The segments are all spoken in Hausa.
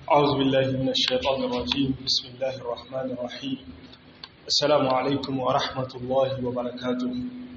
أعوذ بالله من الشيطان الرجيم بسم الله الرحمن الرحيم السلام عليكم ورحمة الله وبركاته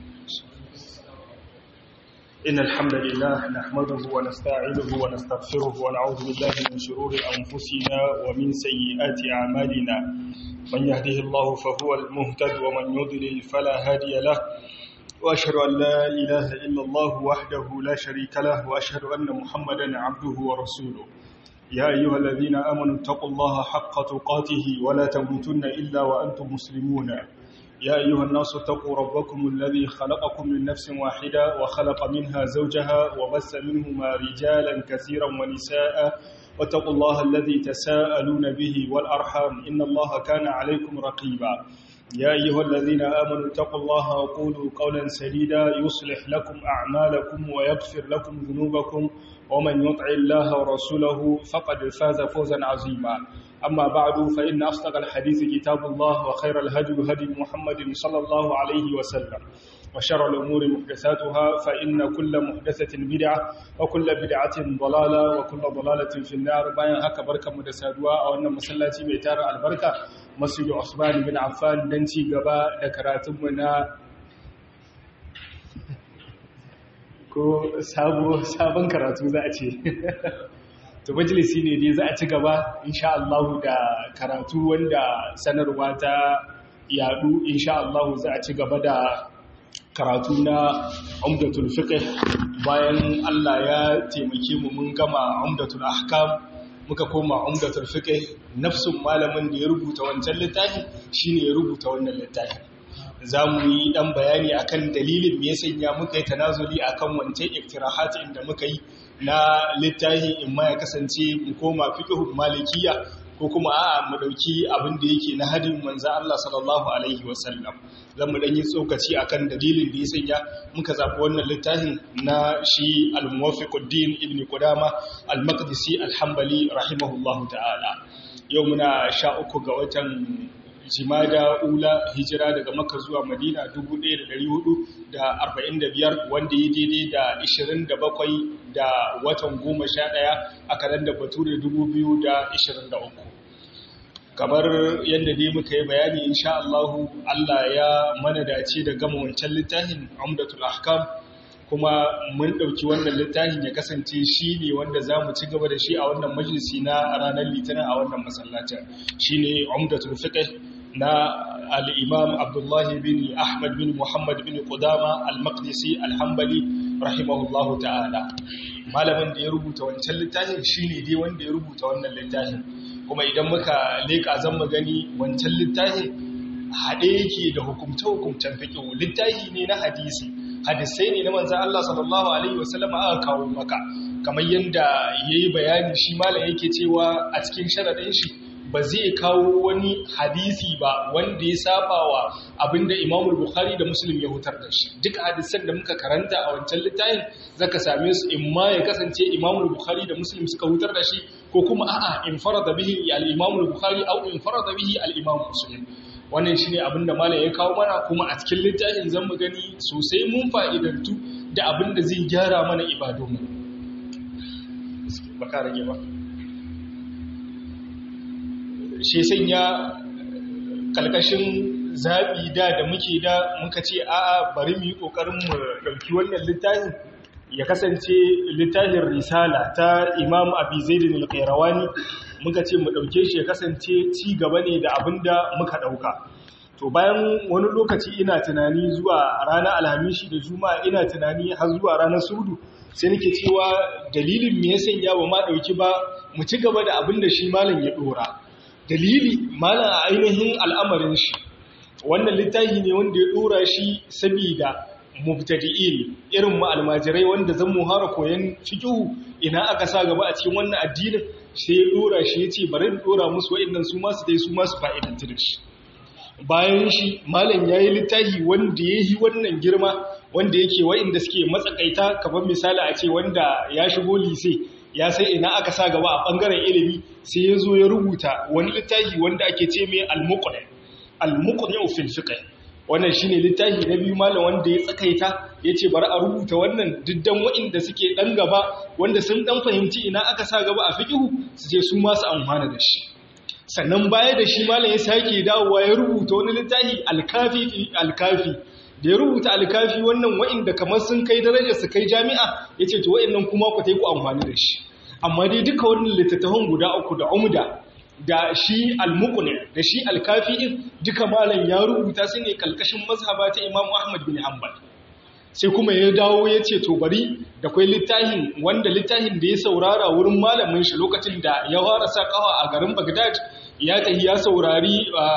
إن الحمد لله نحمده ونستعينه ونستغفره ونعوذ بالله من شرور أنفسنا ومن سيئات أعمالنا من يهده الله فهو المهتد ومن يضلل فلا هادي له وأشهد أن لا إله إلا الله وحده لا شريك له وأشهد أن محمدا عبده ورسوله يا أيها الذين آمنوا اتقوا الله حق تقاته ولا تموتن إلا وأنتم مسلمون يا أيها الناس اتقوا ربكم الذي خلقكم من نفس واحدة وخلق منها زوجها وبث منهما رجالا كثيرا ونساء واتقوا الله الذي تساءلون به والأرحام إن الله كان عليكم رقيبا يا أيها الذين آمنوا اتقوا الله وقولوا قولا سديدا يصلح لكم أعمالكم ويغفر لكم ذنوبكم ومن يطع الله ورسوله فقد فاز فوزا عظيما أما بعد فإن أصدق الحديث كتاب الله وخير الهدي هدي محمد صلى الله عليه وسلم وشر الأمور محدثاتها فإن كل محدثة بدعة وكل بدعة ضلالة وكل ضلالة في النار باين هكا بركة مدسادوا أو أن مسلاتي بيتار البركة مسجد عثمان بن عفان دنتي قبا ذكراتمنا ko sabon karatu za a ce to majalisi ne dai za a ci gaba insha Allah da karatu wanda sanarwa ta yadu insha Allah za a ci gaba da karatu na umdatul fiqh bayan Allah ya taimake mu mun gama umdatul ahkam muka koma umdatul fiqh nafsun malamin da ya rubuta wancan littafi shine ya rubuta wannan littafi za mu yi ɗan bayani akan dalilin me ya sanya muka yi tanazuli akan wancan iktirahat inda muka yi na littafi in ma ya kasance mu koma fiqhul malikiya ko kuma a'a mu dauki abin da yake na hadin manzo Allah sallallahu alaihi wasallam zan mu dan yi tsokaci akan dalilin da ya sanya muka zabi wannan littafin na shi al-muwaffiquddin ibn qudama al-maqdisi al-hanbali rahimahullahu ta'ala yau muna sha uku ga watan jimada ula hijira daga maka zuwa madina 1445 wanda ya daidai da 27 da watan 11 a kalandar bature 2023 kamar yadda dai muka yi bayani insha Allahu Allah ya mana dace da gama wancan littafin Umdatul Ahkam kuma mun ɗauki wannan littafin ya kasance shi ne wanda za mu ci gaba da shi a wannan majalisi na ranar litinin a wannan masallacin shi ne umdatul fiqh na al-imam abdullahi bin ahmad bin muhammad bin qudama al-maqdisi al-hanbali rahimahullahu ta'ala malamin da ya rubuta wancan littafin shi ne dai wanda ya rubuta wannan littafin kuma idan muka leƙa zan mu gani wancan littafin haɗe yake da hukumce-hukumcen fiqh littafi ne na hadisi hadisai ne na manzan Allah sallallahu Alaihi wasallama aka kawo maka kamar yadda ya yi bayani shi malam yake cewa a cikin sharaɗin shi ba zai kawo wani hadisi ba wanda ya saba wa abinda imamul bukhari da muslim ya hutar da shi duk hadisan da muka karanta a wancan littafin zaka same su in ma ya kasance imamul bukhari da muslim suka hutar da shi ko kuma a'a in farada bihi al-imamul bukhari aw in farada bihi al-imam muslim wannan shi ne abin da malam ya kawo mana kuma a cikin littafin zan mu gani sosai mun fa'idantu da abin da zai gyara mana ibadunmu baka rage ba shi sanya kalkashin zaɓi da da muke da muka ce a'a bari mu yi ƙoƙarin mu ɗauki wannan littafin ya kasance littafin risala ta imam abi zaidin al-qayrawani muka ce mu ɗauke shi ya kasance ci gaba ne da abin da muka ɗauka to bayan wani lokaci ina tunani zuwa ranar alhamishi da juma'a ina tunani har zuwa ranar surdu sai nake cewa dalilin me ya sanya ba ma ɗauki ba mu ci gaba da abin da shi malam ya ɗora dalili malam a ainihin al'amarin shi wannan littafi ne wanda ya ɗora shi sabida mubtadi'in irin mu almajirai wanda zan muhara koyan fiqhu ina aka sa gaba a cikin wannan addinin sai ya dora shi yace bari in dora musu wa'annan su ma su dai su ma su fa'idantu da shi bayan shi malam yayi littafi wanda yayi wannan girma wanda yake wa'anda suke matsakaita kamar misali a ce wanda ya shigo lise ya sai ina aka sa gaba a bangaren ilimi sai ya zo ya rubuta wani littafi wanda ake ce mai al-muqni al-muqni fil fiqh wannan shine littafi na biyu malam wanda ya tsakaita yace bari a rubuta wannan diddan wa'inda suke dan gaba wanda sun dan fahimci ina aka sa gaba a fiqhu su je su ma su amfana da shi sannan baya da shi malam ya sake dawowa ya rubuta wani littafi alkafi alkafi da ya rubuta alkafi wannan wa'inda kamar sun kai darajar su kai jami'a yace to wa'innan kuma ku tai ku amfani da shi amma dai duka wannan littattafan guda uku da umda da shi al-muqni da shi al-kafi duka malam ya rubuta su ne kalkashin mazhaba ta Imam Ahmad bin Hanbal sai kuma ya dawo ya ce to bari da kwai littafin wanda littafin da ya saurara wurin malamin shi lokacin da ya fara sa kawa a garin Baghdad ya tafi ya saurari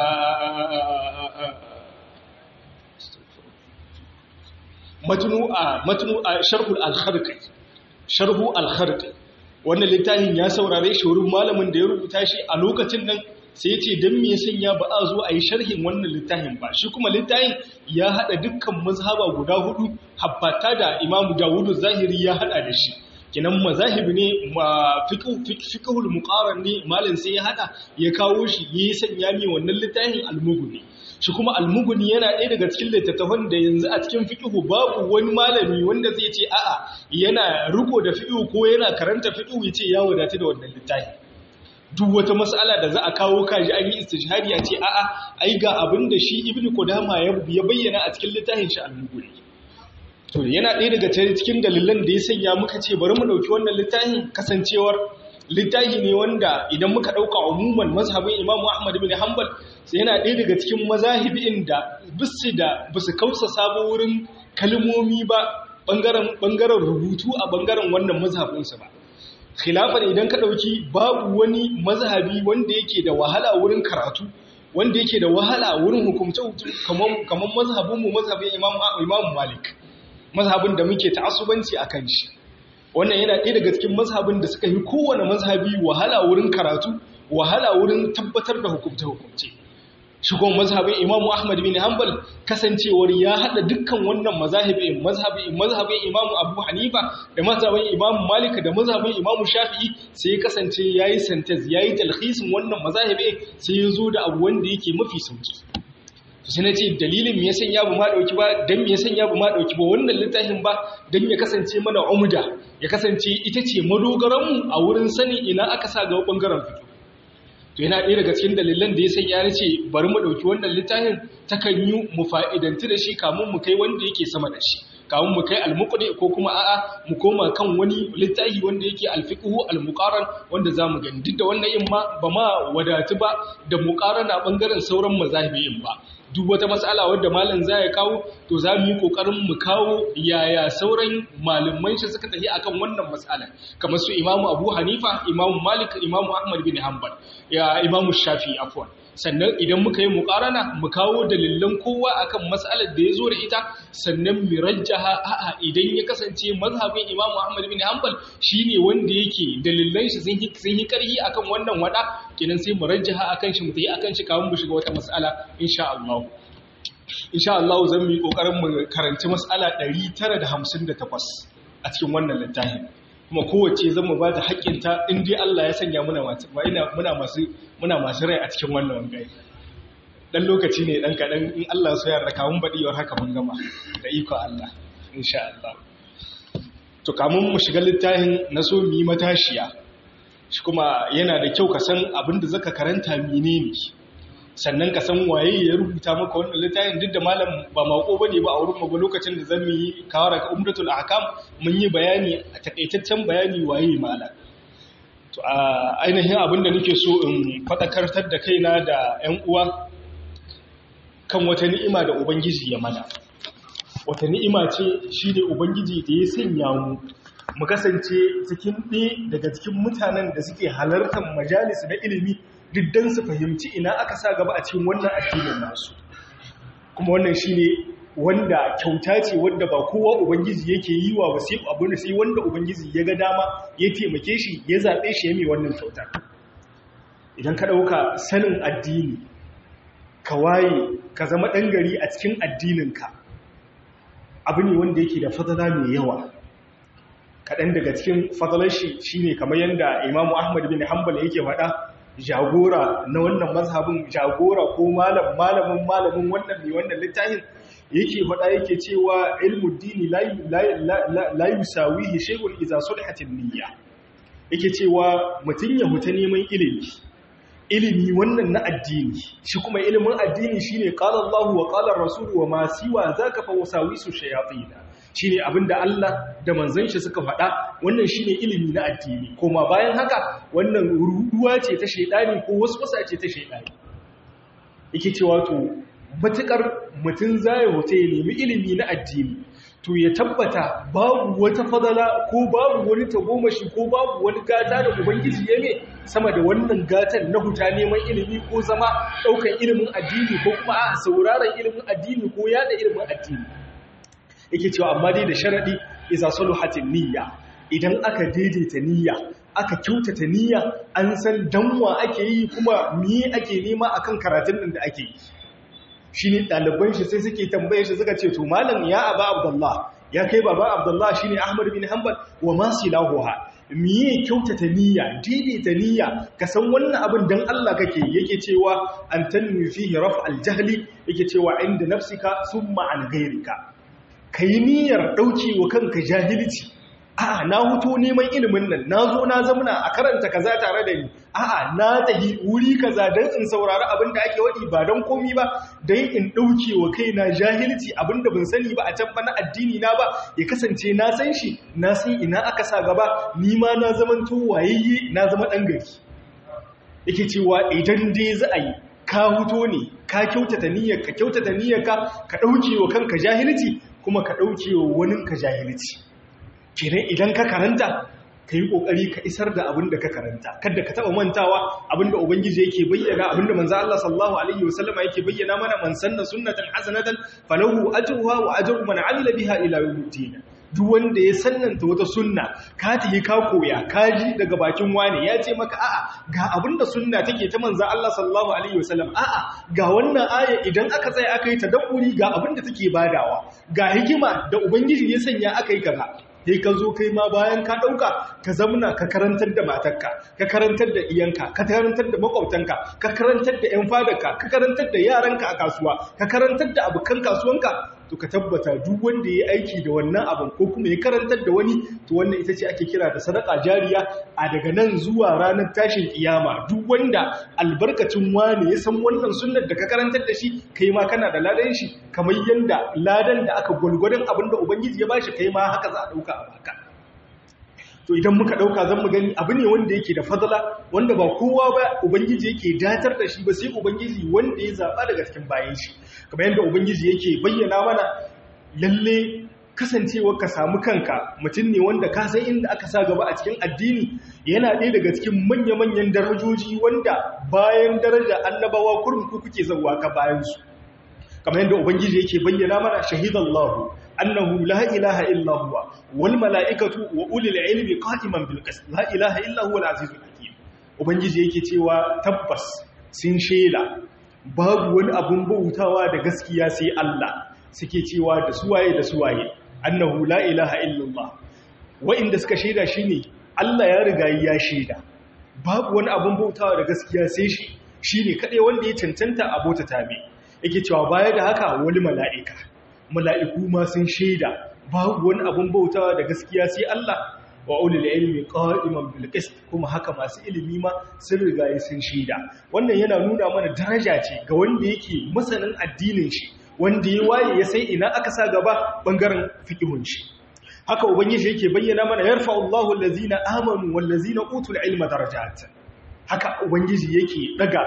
matnu a matnu a sharhul al-kharqi sharhu al-kharqi wannan littafin ya saurare shi wurin malamin da ya rubuta shi a lokacin nan sai ya ce don me sanya ba a zo a yi sharhin wannan littafin ba shi kuma littafin ya haɗa dukkan mazhaba guda hudu habbata da imamu dawudu zahiri ya haɗa da shi kinan mazahibi ne fiqhul muqaran ne malam sai ya haɗa ya kawo shi ya sanya mi wannan littafin almuguni shi kuma almuguni yana ɗaya daga cikin littattafan da yanzu a cikin fiqhu babu wani malami wanda zai ce a'a yana riko da fiqhu ko yana karanta fiqhu yace ya wadata da wannan littafi duk wata mas'ala da za a kawo kaji an yi istijhadi ya ce a'a ai ga abin da shi ibnu qudama ya bayyana a cikin littafin shi al-mughni to yana ɗaya daga cikin dalilan da ya sanya muka ce bari mu dauki wannan littafin kasancewar littafi ne wanda idan muka dauka umuman mazhabin Imam Ahmad bin Hanbal sai yana ɗaya daga cikin mazahibin da bisu da bisu kausa sabo wurin kalmomi ba bangaren bangaren rubutu a bangaren wannan mazhabinsa ba khilafan idan ka ɗauki babu wani mazhabi wanda yake da wahala wurin karatu wanda yake da wahala wurin hukumce kamar mazhabinmu mazhabin imamu malik mazhabin da muke ta'assubanci a kan shi wannan yana ɗaya daga cikin mazhabin da suka yi kowane mazhabi wahala wurin karatu wahala wurin tabbatar da hukumce-hukumce shigon mazhabin imamu ahmad bin hanbal kasancewar ya hada dukkan wannan mazhabin mazhabin mazhabin imamu abu hanifa da mazhabin imamu malik da mazhabin imamu shafi'i sai ya kasance yayi sentence yayi talhisin wannan mazhabi sai ya zo da abu wanda yake mafi sauki to sai nace dalilin me yasan ya bu ma dauki ba dan me yasan ya bu ma dauki ba wannan littafin ba dan ya kasance mana umda ya kasance ita ce madogaran mu a wurin sani ina aka sa ga bangaren fito to yana ɗaya daga cikin dalilan da ya sanya ya ce bari mu ɗauki wannan littafin takan yi mu fa'idanti da shi kamun mu kai wanda yake sama da shi kamun mu kai almuqdi ko kuma a'a mu koma kan wani littafi wanda yake alfiqhu almuqaran wanda zamu gani duk da wannan in ma ba ma wadatu ba da muqarana bangaren sauran mazahibi ba duk wata matsala wadda malam za ya kawo to za mu yi kokarin mu kawo yaya sauran malaman shi suka tafi akan wannan matsala kamar su imamu abu hanifa imamu malik imamu ahmad bin hanbal ya imamu shafi afwan sannan idan muka yi muƙarana mu kawo dalilan kowa akan matsalar da ya zo da ita sannan mu rajjaha a'a idan ya kasance mazhabin Imam Ahmad bin Hanbal shine wanda yake dalilan shi sun yi sun yi karhi akan wannan wada kenan sai mu rajjaha akan shi mu tayi akan shi kafin mu shiga wata mas'ala insha Allah insha Allah zan yi kokarin mu karanci mas'ala 958 a cikin wannan littafin kuma kowace zan mu ba ta haƙƙinta in dai Allah ya sanya muna masu muna masu rai a cikin wannan wangai dan lokaci ne dan kaɗan in Allah so ya raka mun baɗiwar haka mun gama da iko Allah insha Allah to kamun mu shiga littafin na so mu yi matashiya shi kuma yana da kyau ka san abin da zaka karanta menene sannan ka san waye ya rubuta maka wannan littafin duk da malam ba mako bane ba a wurin mu lokacin da zan yi kawara ka umdatul ahkam mun yi bayani a takaitaccen bayani waye malam to a ainihin abin da nake so in fadakartar da kaina da ƴan uwa kan wata ni'ima da ubangiji ya mana wata ni'ima ce shine ubangiji da ya sanya mu mu kasance cikin ɗaya daga cikin mutanen da suke halartar majalis na ilimi diddan su fahimci ina aka sa gaba a cikin wannan addinin nasu kuma wannan shine wanda kyauta ce wanda ba kowa ubangiji yake yi wa ba sai abin da sai wanda ubangiji ya ga dama ya taimake shi ya zabe shi ya mai wannan kyauta idan ka dauka sanin addini ka waye ka zama dan gari a cikin addininka abu ne wanda yake da fadala mai yawa kaɗan daga cikin fadalar shi shine kamar yadda imamu ahmad bin hanbal yake faɗa jagora na wannan mazhabin jagora ko malam malamin malamin wannan mai wannan littafin yake faɗa yake cewa ilmu dini la yusawihi shay'un idza sulhat niyya yake cewa mutun ya huta neman ilimi ilimi wannan na addini shi kuma ilimin addini shine qala Allahu wa qala ar-rasul wa ma siwa zaka fa wasawisu shayatin shine abinda Allah da manzon shi suka faɗa wannan shine ilimi na addini kuma bayan haka wannan ruduwa ce ta shaydani ko waswasa ce ta shaydani yake cewa to matukar mutum zai hote ya nemi ilimi na addini to ya tabbata babu wata fadala ko babu wani tagomashi ko babu wani gata da ubangiji ya ne sama da wannan gatan na huta neman ilimi ko zama ɗaukar ilimin addini ko kuma a sauraron ilimin addini ko yada ilimin addini yake cewa amma dai da sharaɗi isa hatin niyya idan aka daidaita niyya aka kyautata niyya an san danwa ake yi kuma miye ake nema akan karatun nan da ake yi shi ne ɗaliban shi sai suke tambaye shi suka ce to malam ya aba abdullah ya kai baba abdullah shi ne ahmad bin hanbal wa masu lahuwa miye kyautata niyya daidaita niyya ka san wannan abin dan Allah kake yake cewa an tanmi fihi raf aljahli yake cewa inda nafsika summa an ghairika kai niyyar dauke wa kanka jahilci a'a na huto neman ilimin nan na zo na zamana a karanta kaza tare da ni a'a na tahi wuri kaza don in saurari abin da ake waɗi ba don komi ba don in ɗauke wa kaina jahilci abin da ban sani ba a can ba na addini na ba ya kasance na san shi na san ina aka sa gaba ni ma na zaman to wayayye na zama ɗan gari yake cewa idan dai za a yi ka huto ne ka kyautata niyyar ka kyautata niyyar ka ka ɗauke wa kanka jahilci kuma ka ɗauke wa waninka jahilci kenan idan ka karanta ka yi ƙoƙari ka isar da abin da ka karanta kada ka taɓa mantawa abin da ubangiji yake bayyana abin da manzo Allah sallallahu alaihi wasallama yake bayyana mana man sanna sunnatan hasanatan falahu ajruha wa ajru man amila biha ila yawmiddin duk wanda ya sannanta wata sunna ka tafi ka koya ka ji daga bakin wani ya ce maka a'a ga abin da sunna take ta manzo Allah sallallahu alaihi wasallam a'a ga wannan aya idan aka tsaya aka yi tadabburi ga abin da take badawa ga hikima da ubangiji ya sanya aka yi kaza sai ka zo kai ma bayan ka ɗauka ka zamna ka karantar da matarka ka karantar da iyanka ka karantar da makwabtanka ka karantar da 'yan fadarka ka karantar da yaranka a kasuwa ka karantar da abokan kasuwanka to ka tabbata duk wanda ya aiki da wannan abin ko kuma ya karantar da wani to wannan ita ce ake kira da sadaka jariya a daga nan zuwa ranar tashin kiyama duk wanda albarkacin wani ya san wannan sunnar da ka karantar da shi kai ma kana da ladan shi kamar yanda ladan da aka gwalgwadon abin da ubangiji ya bashi kai ma haka za a dauka a baka to idan muka dauka zan mu gani abu ne wanda yake da fadala wanda ba kowa ba ubangiji yake datar da shi ba sai ubangiji wanda ya zaba daga cikin bayan shi kamar yadda ubangiji yake bayyana mana lalle kasancewar ka samu kanka mutum ne wanda ka san inda aka sa gaba a cikin addini yana ɗaya daga cikin manya-manyan darajoji wanda bayan daraja annabawa kurin ku kuke zauwa ka bayan su kamar yadda ubangiji yake bayyana mana shahidallahu annahu la ilaha illa huwa wal mala'ikatu wa ulul ilmi qa'iman bil qist la ilaha illa huwa al azizul hakim ubangiji yake cewa tabbas sun shela babu wani abun bautawa da gaskiya sai Allah suke cewa da suwaye da suwaye annahu la ilaha illa Allah wa'inda suka sheda shine Allah ya riga ya sheda babu wani abun bautawa da gaskiya sai shi shine kadai wanda ya cancanta abota tabe yake cewa baya da haka wani mala'ika mala'iku ma sun shaida babu wani abun bautawa da gaskiya sai Allah wa ulil ilmi qa'iman bil qist kuma haka masu ilimi ma sun riga sun shaida wannan yana nuna mana daraja ce ga wanda yake masanin addinin shi wanda ya waye ya sai ina aka sa gaba bangaren fiqhun shi haka ubangiji yake bayyana mana yarfa'u Allahu allazina amanu wal ladzina utul ilma darajat haka ubangiji yake daga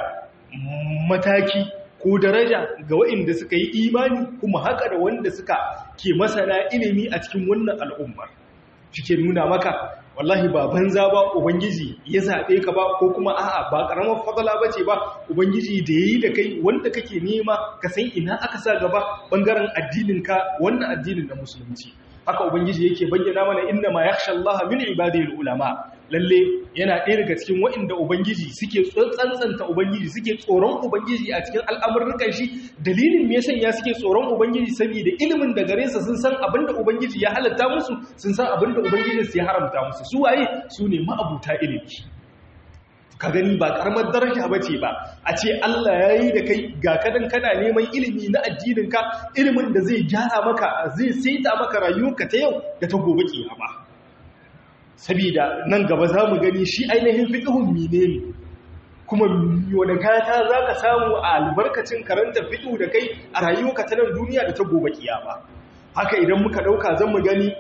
mataki ko daraja ga waɗanda suka yi imani kuma haka da wanda suka ke masana ilimi a cikin wannan al'ummar shi ke nuna maka wallahi ba banza ba ubangiji ya zaɓe ka ba ko kuma a'a ba ƙaramar fadala ba ce ba ubangiji da ya yi da kai wanda kake nema ka san ina aka sa gaba ɓangaren addininka wannan addinin na musulunci haka ubangiji yake bayyana mana inna ma yakhsha Allah min ibadihi ulama lalle yana ɗaya daga cikin waɗanda ubangiji suke tsantsanta ubangiji suke tsoron ubangiji a cikin al'amurrukan shi dalilin me yasa ya suke tsoron ubangiji saboda ilimin da gare sa sun san abinda ubangiji ya halatta musu sun san abinda ubangiji ya haramta musu su waye su ne ma'abuta ilimi ka gani ba karamar daraja ba ce ba a ce Allah ya yi da kai ga kadan kana neman ilimi na addininka ilimin da zai gyara maka zai saita maka rayuwarka ta yau da ta gobe kiyama saboda nan gaba za mu gani shi ainihin fiqhun mine ne kuma wani gata za ka samu a albarkacin karanta fiqhu da kai a rayuwarka ta nan duniya da ta gobe kiyama haka idan muka dauka zan mu gani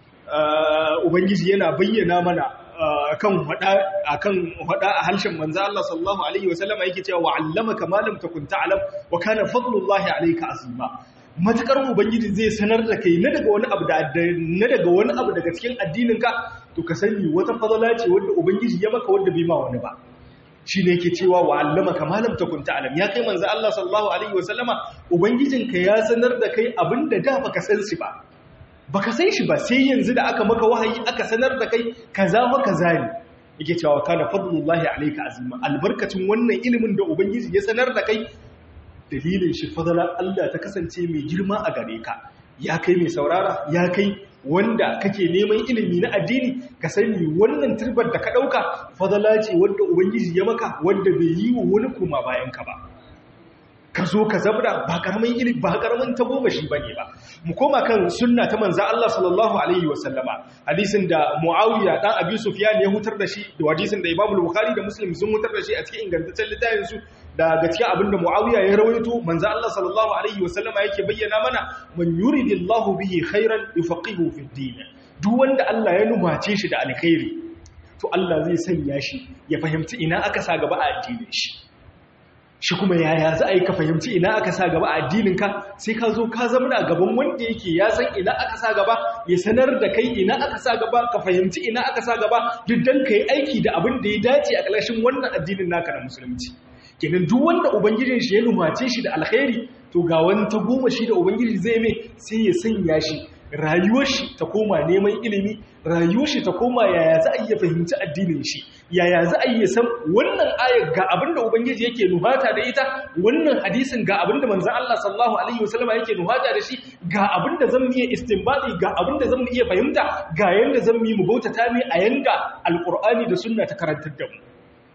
ubangiji yana bayyana mana akan hada akan hada a harshen manzo Allah sallallahu alaihi wasallam yake cewa wa 'allamaka ma lam takun ta'lam wa kana fadlullahi alayka azima matakar ubangiji zai sanar da kai na daga wani abu da na daga wani abu daga cikin addininka to ka sani wata fadala ce wanda ubangiji ya maka wanda bai ma wani ba shine yake cewa wa 'allamaka ma lam takun ta'lam ya kai manzo Allah sallallahu alaihi wasallama ubangijinka ya sanar da kai abinda da baka san shi ba baka san shi ba sai yanzu da aka maka wahayi aka sanar da kai kaza wa kaza ne yake cewa kana fadlullahi alayka azima albarkacin wannan ilimin da ubangiji ya sanar da kai dalilin shi fadlan Allah ta kasance mai girma a gare ka ya kai mai saurara ya kai wanda kake neman ilimi na addini ka sani wannan turbar da ka dauka fadala ce wanda ubangiji ya maka wanda bai yi wa wani kuma bayan ka ba ka zo ka zabra ba karamin ilimi ba karamin tagomashi bane ba mu koma kan sunna ta manzo Allah sallallahu alaihi wasallama hadisin da Muawiya dan Abi Sufyan ya hutar da shi da hadisin da Imam Bukhari da Muslim sun hutar da shi a cikin ingantaccen littafin su da gaskiya abinda Muawiya ya rawaito manzo Allah sallallahu alaihi wasallama yake bayyana mana man yuridillahu bihi khairan yufaqihu fid din duk wanda Allah ya numace shi da alkhairi to Allah zai sanya shi ya fahimci ina aka sa gaba a addinin shi shi kuma yaya za a yi ka fahimci ina aka sa gaba a addininka sai ka zo ka zama a gaban wanda yake ya san ina aka sa gaba ya sanar da kai ina aka sa gaba ka fahimci ina aka sa gaba duk dan ka yi aiki da abin da ya dace a ƙarshen wannan addinin naka na musulunci kenan duk wanda ubangijin shi ya numace shi da alkhairi to ga wani ta goma shi da ubangiji zai mai sai ya sanya shi rayuwar shi ta koma neman ilimi rayuwar shi ta koma yaya za a iya fahimci addinin shi yaya za a iya san wannan ayar ga abinda ubangiji yake nuhata da ita wannan hadisin ga abinda manzon Allah sallallahu alaihi wasallam yake nuhata da shi ga abinda zan iya istinbati ga abinda zan iya fahimta ga yanda zan yi mu bautata mai a yanda alqur'ani da sunna ta karantar da mu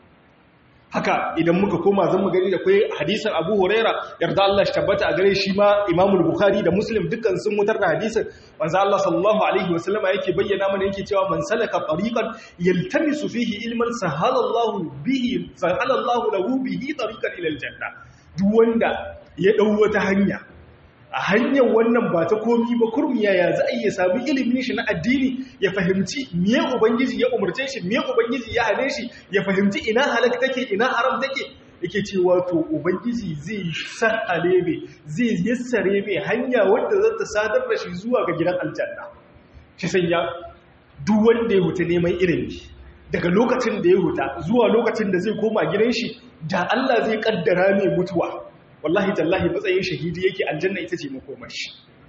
haka idan muka koma zan mu gani da kai hadisin Abu Huraira yarda Allah shi tabbata a gare shi ma Imam Bukhari da Muslim dukkan sun mutar da hadisin manzo Allah sallallahu alaihi wasallam yake bayyana mana yake cewa man salaka tariqan yaltamisu fihi ilman sahala Allah bihi sahala Allah lahu bihi tariqan ila aljanna duk wanda ya dau wata hanya a hanyar wannan ba ta komi ba kurmiya ya za a iya sami ilimin shi na addini ya fahimci miye ubangiji ya umarce shi miye ubangiji ya hane shi ya fahimci ina halak take ina haram take yake cewa to ubangiji zai sahale mai zai yassare mai hanya wadda za ta sadar da shi zuwa ga gidan aljanna shi sanya duk wanda ya huta neman ilimi daga lokacin da ya huta zuwa lokacin da zai koma gidan shi da Allah zai kaddara mai mutuwa wallahi tallahi matsayin shahidi yake aljanna ita ce makomashi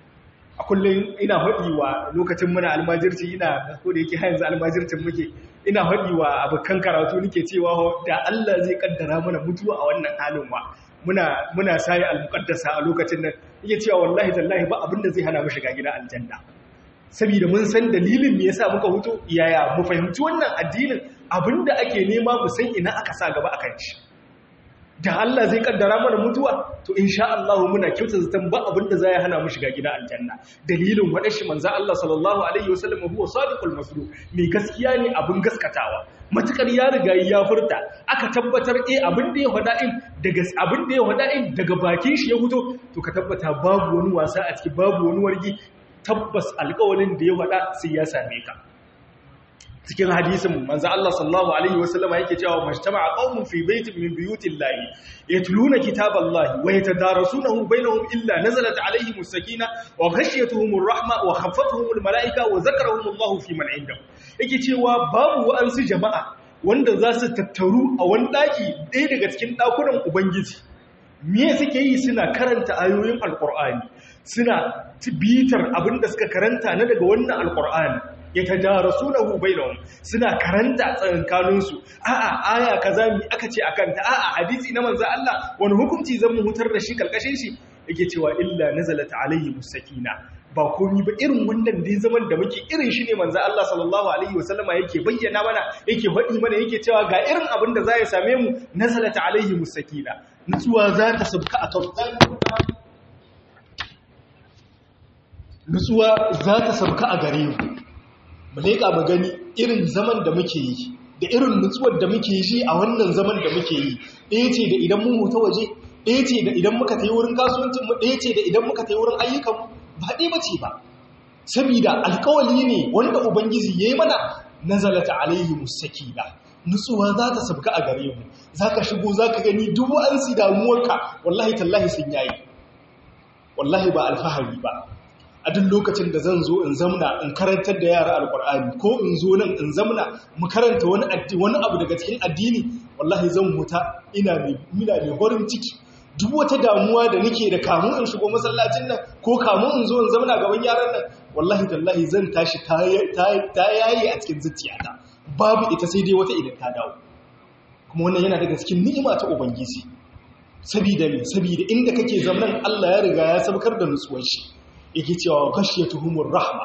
a kullum ina haɗi wa lokacin muna almajirci ina ko da yake har yanzu almajircin muke ina haɗi wa abokan karatu nake cewa da Allah zai kaddara mana mutuwa a wannan halin wa muna muna sai almuqaddasa a lokacin nan yake cewa wallahi tallahi ba abin da zai hana mu shiga gidan aljanna saboda mun san dalilin me yasa muka huto yaya mu fahimci wannan addinin abinda ake nema mu san ina aka sa gaba akan shi da Allah zai kaddara mana mutuwa to insha Allah muna kyauta zaton ba abinda zai hana mu shiga gida aljanna dalilin wadar shi manzo Allah sallallahu alaihi wasallam huwa sadiqul masduq mai gaskiya ne abin gaskatawa matukar ya riga ya furta aka tabbatar eh abin da ya hada in daga abin da ya hada in daga bakin shi ya fito to ka tabbata babu wani wasa a ciki babu wani wargi tabbas alƙawarin da ya hada sai ya same ka cikin hadisin manzo Allah sallallahu alaihi wasallama yake cewa majtama'a qaumun fi baitin min buyutillahi yatluna kitaballahi wa yatadarasunahu bainahum illa nazalat alaihim as-sakina wa ghashiyatuhumur rahma wa khaffatuhumul malaika wa zakarahumullahu fi man indahu yake cewa babu wa'ansu jama'a wanda za su tattaru a wani daki ɗaya daga cikin dakunan ubangiji me suke yi suna karanta ayoyin alqur'ani suna bitar abinda suka karanta na daga wannan alqur'ani ya ta jara sunahu bainahum suna karanta tsakankaninsu a'a aya kaza mi aka ce akan ta a'a hadisi na manzo Allah wani hukunci zan mu hutar da shi kalkashin shi yake cewa illa nazalat alayhi musakina ba komi ba irin wannan dai zaman da muke irin shi ne manzo Allah sallallahu alaihi wasallama yake bayyana mana yake faɗi mana yake cewa ga irin abin da za ya same mu nazalat alaihi musakina nutsuwa za ta sabka a kan nutsuwa za ta sabka a gare mu mu leƙa mu gani irin zaman da muke yi da irin nutsuwar da muke yi a wannan zaman da muke yi ɗaya ce da idan mun huta waje ɗaya ce da idan muka tayi wurin kasuwancinmu ɗaya ce da idan muka tayi wurin ayyukanmu ba ɗaya bace ba saboda alkawali ne wanda ubangiji yayi mana nazalata alaihi musakina nutsuwa za ta sabka a gare mu zaka shigo zaka gani duk wa'ansu damuwarka wallahi tallahi sun yayi wallahi ba alfahari ba a duk lokacin da zan zo in zamna in karantar da yara alkur'ani ko in zo nan in zamna mu karanta wani wani abu daga cikin addini wallahi zan huta ina mai mina mai horin ciki duk wata damuwa da nake da kamun in shigo masallacin nan ko kamun in zo in zamna gaban yaran nan wallahi tallahi zan tashi ta yayi a cikin zuciyata babu ita sai dai wata idan ta dawo kuma wannan yana daga cikin ni'ima ta ubangiji sabida me sabida inda kake zaman Allah ya riga ya sabkar da nutsuwar shi yake cewa ghashiyatuhumur rahma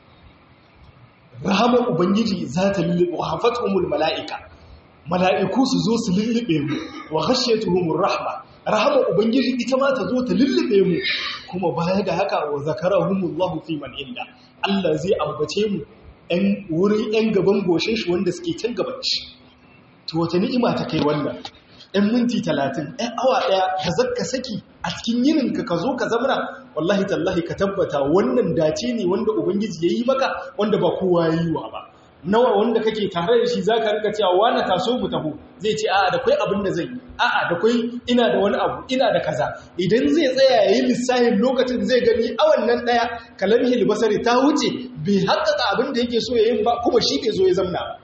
rahama ubangiji za ta lullube wa hafatuhumul malaika mala'iku su zo su lullube mu wa ghashiyatuhumur rahma rahama ubangiji ita ma ta zo ta lullube mu kuma baya da haka wa zakarahumullahu fi man inda Allah zai ambace mu ɗan wurin ɗan gaban goshin shi wanda suke can gaban shi to wata ni'ima ta kai wannan ɗan minti talatin ɗan awa ɗaya ka zakka saki a cikin yininka ka zo ka zamana wallahi tallahi ka tabbata wannan dace ne wanda ubangiji ya yi maka wanda ba kowa ya yi wa ba nawa wanda kake tare da shi za ka rika cewa wani taso mu taho zai ce a'a da kwai abin da zai yi a'a da kwai ina da wani abu ina da kaza idan zai tsaya ya yi lissahin lokacin zai gani awan nan ɗaya kalamihi libasari ta wuce bai haƙaƙa abin da yake so ya yin ba kuma shi bai zo ya zamna ba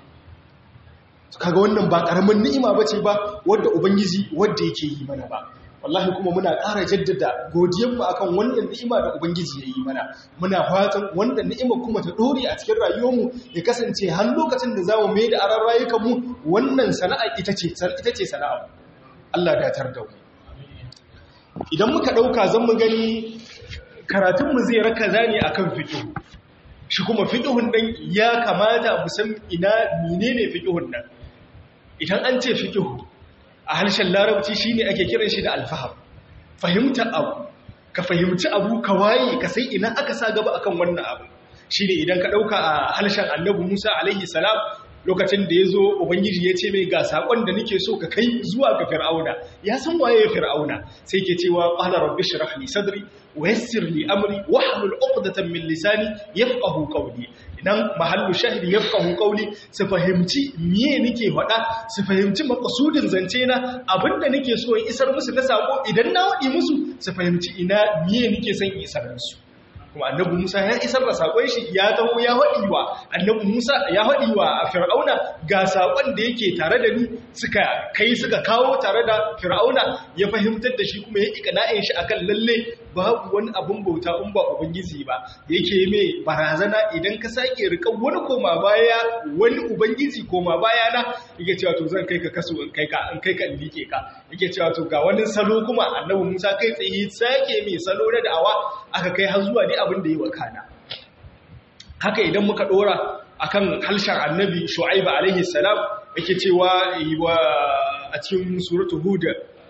kaga wannan ba ƙaramin ni'ima bace ba wadda ubangiji wadda yake yi mana ba wallahi kuma muna ƙara jaddada godiyanmu akan wannan ni'ima da ubangiji ya yi mana muna fatan wannan ni'ima kuma ta dore a cikin rayuwarmu ya kasance har lokacin da zamu mai da aran rayukanmu wannan sana'a ita ce ita ce sana'a Allah ya tar da mu idan muka dauka zan mu gani karatun mu zai raka zani akan fiqh shi kuma fiqhun dan ya kamata mu san ina menene fiqhun nan idan an ce fiqh a harshen larabci shine ake kiran shi da alfaham fahimta abu ka fahimci abu ka waye ka sai ina aka sa gaba akan wannan abu shine idan ka dauka a harshen annabi Musa alaihi salam lokacin da yazo ubangiji ya ce mai ga sakon da nake so ka kai zuwa ga fir'auna ya san waye fir'auna sai ke cewa qala rabbi shrah li sadri wa yassir li amri wahlul 'uqdatan min lisani yafqahu qawli idan mahallu shahidi yafqahu qawli su fahimci miye nake faɗa su fahimci maqsudin zance na abinda nake so in isar musu na sako idan na wadi musu su fahimci ina miye nake son isar musu kuma annabi Musa ya isar da sakon shi ya taho ya wadi wa annabi Musa ya wadi wa Fir'auna ga sakon da yake tare da ni suka kai suka kawo tare da Fir'auna ya fahimtar da shi kuma ya ikana'in shi akan lalle babu wani abun bauta in ba ubangiji ba yake mai barazana idan ka sake rikan wani koma baya wani ubangiji koma baya na yake cewa to zan kai ka kaso in kai ka in kai ka in like ka yake cewa to ga wani salo kuma annabi Musa kai tsaye sake mai salo na da'awa aka kai har zuwa ne abin da yi wa kana haka idan muka dora akan halshen annabi shu'aiba alaihi salam yake cewa wa a cikin suratu hud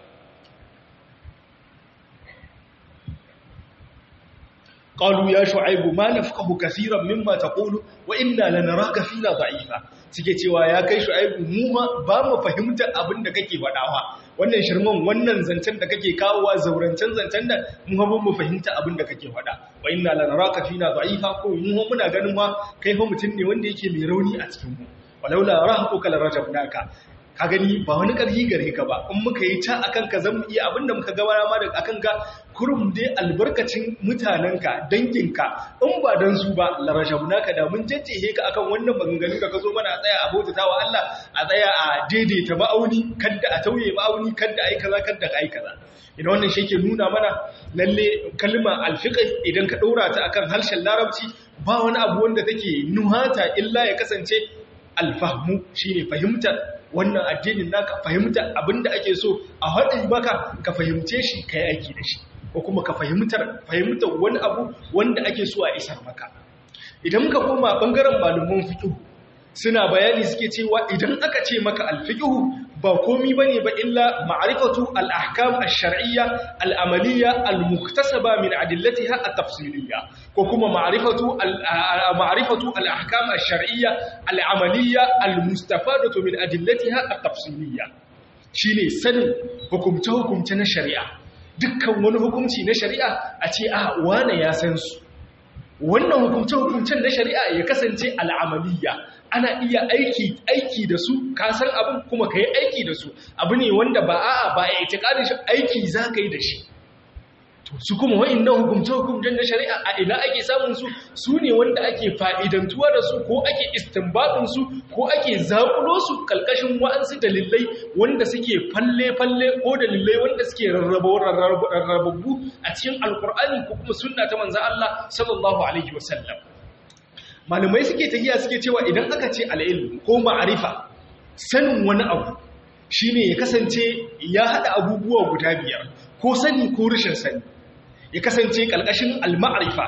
قالوا يا شعيب ما نفقه كثيرا مما تقول وإنا لنراك فينا ضعيفا suke cewa ya kai shu'aibu mu ma ba mu fahimta abin da kake faɗawa wannan shirman wannan zancen da kake kawowa zaurancen zancen da mu ba mu fahimta abin da kake faɗa wa inna lanaraka fina da'ifa ko mu muna ganin ma kai fa mutum ne wanda yake mai rauni a cikin mu walaula rahquka larajabnaka ka gani ba wani ƙarfi gare ka ba in muka yi ta akan ka zan iya abinda muka gaba ma da akan ka kurum dai albarkacin mutanenka danginka in ba dan su ba larashabuna ka da mun jajjehe ka akan wannan maganganu da ka zo mana a tsaya a bautata wa Allah a tsaya a daidaita ma'auni kadda a tauye ma'auni kadda ai kaza kadda ai kaza idan wannan shi ke nuna mana lalle kalma alfiqh idan ka ɗora ta akan harshen larabci ba wani abu wanda take nuhata illa ya kasance alfahmu shine fahimtar wannan addinin naka fahimta abinda ake so a haɗin baka ka fahimce shi kai aiki da shi ko kuma ka fahimtar fahimtar wani abu wanda ake so a isar maka idan muka koma bangaren malaman fiqh suna bayani suke cewa idan aka ce maka al-fiqh ba komi bane ba illa ma'rifatu al-ahkam ash-shar'iyya al-amaliyya al-muktasaba min adillatiha at-tafsiliyya ko kuma ma'rifatu ma'rifatu al-ahkam ash-shar'iyya al-amaliyya al-mustafadatu min adillatiha at-tafsiliyya shine sanin hukumce hukumce na shari'a dukkan wani hukunci na shari'a a ce a wane ya san su wannan hukumce hukumcen na shari'a ya kasance al-amaliyya ana iya aiki aiki da su ka san abin kuma ka yi aiki da su abu ne wanda ba a'a ba ya itikadin shi aiki za ka yi da shi to su kuma wa'annan hukumce hukumcen na shari'a a ina ake samun su su ne wanda ake fa'idantuwa da su ko ake istinbatin su ko ake zakulo su kalkashin wa'ansu dalilai wanda suke falle falle ko dalilai wanda suke rarrababbu a cikin alkur'ani ko kuma sunna ta manzon Allah sallallahu alaihi wasallam malamai suke tafiya suke cewa idan aka ce al'ilm ko ma'arifa sanin wani abu shine ya kasance ya haɗa abubuwa guda biyar ko sani ko rashin sani ya kasance ƙalƙashin al-ma'arifa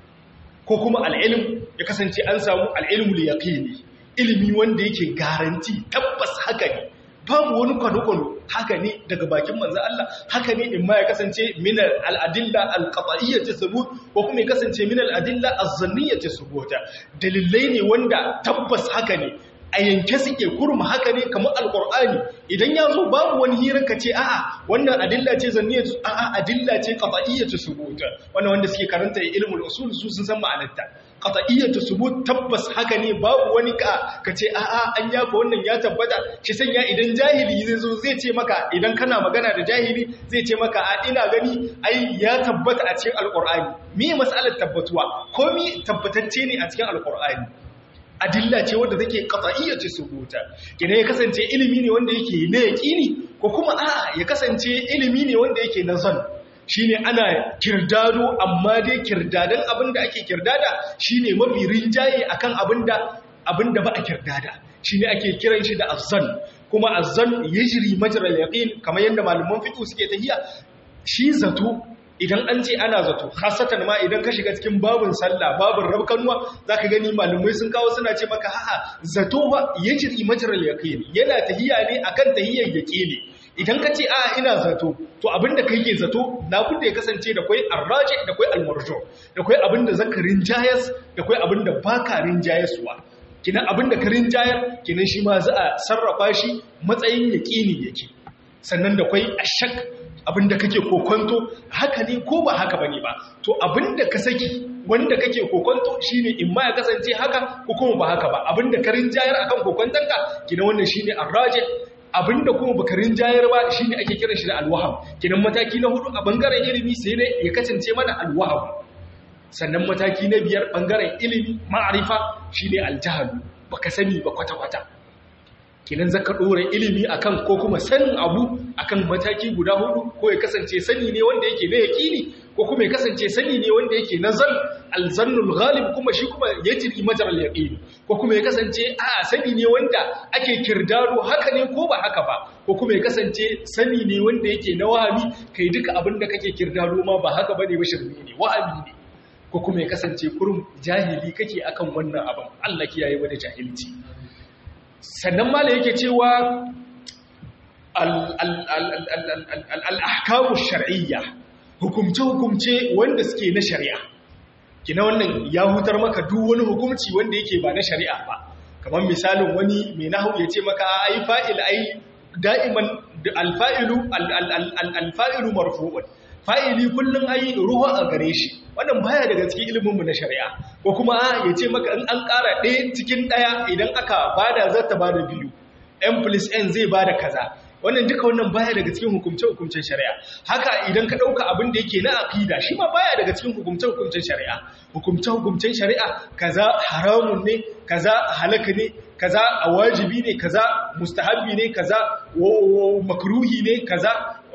ko kuma al'ilm ya kasance an samu al'ilmul yaqini ilimi wanda yake garanti tabbas haka ne babu wani kwano-kwano haka ne daga bakin manzo Allah haka ne in ma ya kasance min al-adilla al-qat'iyyah thubut ko kuma ya kasance min al-adilla az-zanniyyah thubut dalilai ne wanda tabbas haka ne a yanke suke kurma haka ne kamar alqur'ani idan ya zo babu wani hirar ka ce a'a wannan adilla ce zanniyyah a'a adilla ce qat'iyyah thubut wannan wanda suke karanta ilmul usul su sun san ma'anarta qat'iyyatu subut tabbas haka ne babu wani ka kace a'a an yafa wannan ya tabbata shi sanya idan jahili zai zo zai ce maka idan kana magana da jahili zai ce maka a ina gani ai ya tabbata a cikin alqur'ani me mas'alar tabbatuwa komi tabbatacce ne a cikin alqur'ani adilla ce wanda take qat'iyyatu subuta kina ya kasance ilimi ne wanda yake na yaqini ko kuma a'a ya kasance ilimi ne wanda yake na zan shine ana kirdado amma dai kirdadan abinda ake kirdada shine mafi rinjaye akan abinda abinda ba a kirdada shine ake kiran shi da azzan kuma azzan yajri majral yaqin kamar yanda malaman fiqh suke tahiya shi zato idan an ce ana zato khasatan ma idan ka shiga cikin babun sallah babun rabkanwa zaka gani malumai sun kawo suna ce maka a'a zato ba yajri majral yaqin yana tahiya ne akan tahiyyar yaqini idan ka ce a ina zato to abinda kai ke zato labudda ya kasance da kwai arraji da kwai almarjo da kwai abinda zaka rinjayas da kwai abinda baka rinjayaswa kinan abinda ka rinjayar kinan shi ma za a sarrafa shi matsayin yaqini yake sannan da kwai ashak abinda kake kokonto haka ne ko ba haka bane ba to abinda ka saki wanda kake kokonto shine in ma ya kasance haka ko kuma ba haka ba abinda ka rinjayar akan kokontanka kinan wannan shine arraji abinda kuma bakarin jayar ba shine ake kiran shi da alwaham kinan mataki na hudu a bangaren ilimi sai ne ya kasance mana alwaham sannan mataki na biyar bangaren ilimi ma'arifa shine aljahalu baka sani ba kwata kwata kinan zaka dora ilimi akan ko kuma sanin abu akan mataki guda hudu ko ya kasance sani ne wanda yake na yaqini ko kuma ya kasance sani ne wanda yake na zan alzannul ghalib kuma shi kuma yajri majral yaqin ko kuma ya kasance a sani ne wanda ake kirdaro haka ne ko ba haka ba ko kuma ya kasance sani ne wanda yake na wahabi kai duka abin da kake kirdaro ma ba haka bane ba shirme ne wahabi ne ko kuma ya kasance kurum jahili kake akan wannan abin Allah kiyaye wani jahilci sannan mala yake cewa al-ahkamu shar'iyya hukumce-hukumce wanda suke na shari'a kina wannan ya hutar maka duk wani hukumci wanda yake ba na shari'a ba kamar misalin wani mai nahu ya ce maka ai fa'il ai da'iman alfa'ilu alfa'ilu marfu'un fa'ili kullum ai ruwa a gare shi wannan baya daga cikin iliminmu na shari'a ko kuma ya ce maka in an ƙara ɗaya cikin ɗaya idan aka bada zata bada biyu n plus n zai bada kaza wannan duka wannan baya daga cikin hukumce-hukumcen shari'a haka idan ka ɗauka abin da yake na aqida shi ma baya daga cikin hukumce-hukumcen shari'a hukumce-hukumcen shari'a kaza haramun ne kaza halaka ne kaza a wajibi ne kaza mustahabbi ne kaza makruhi ne kaza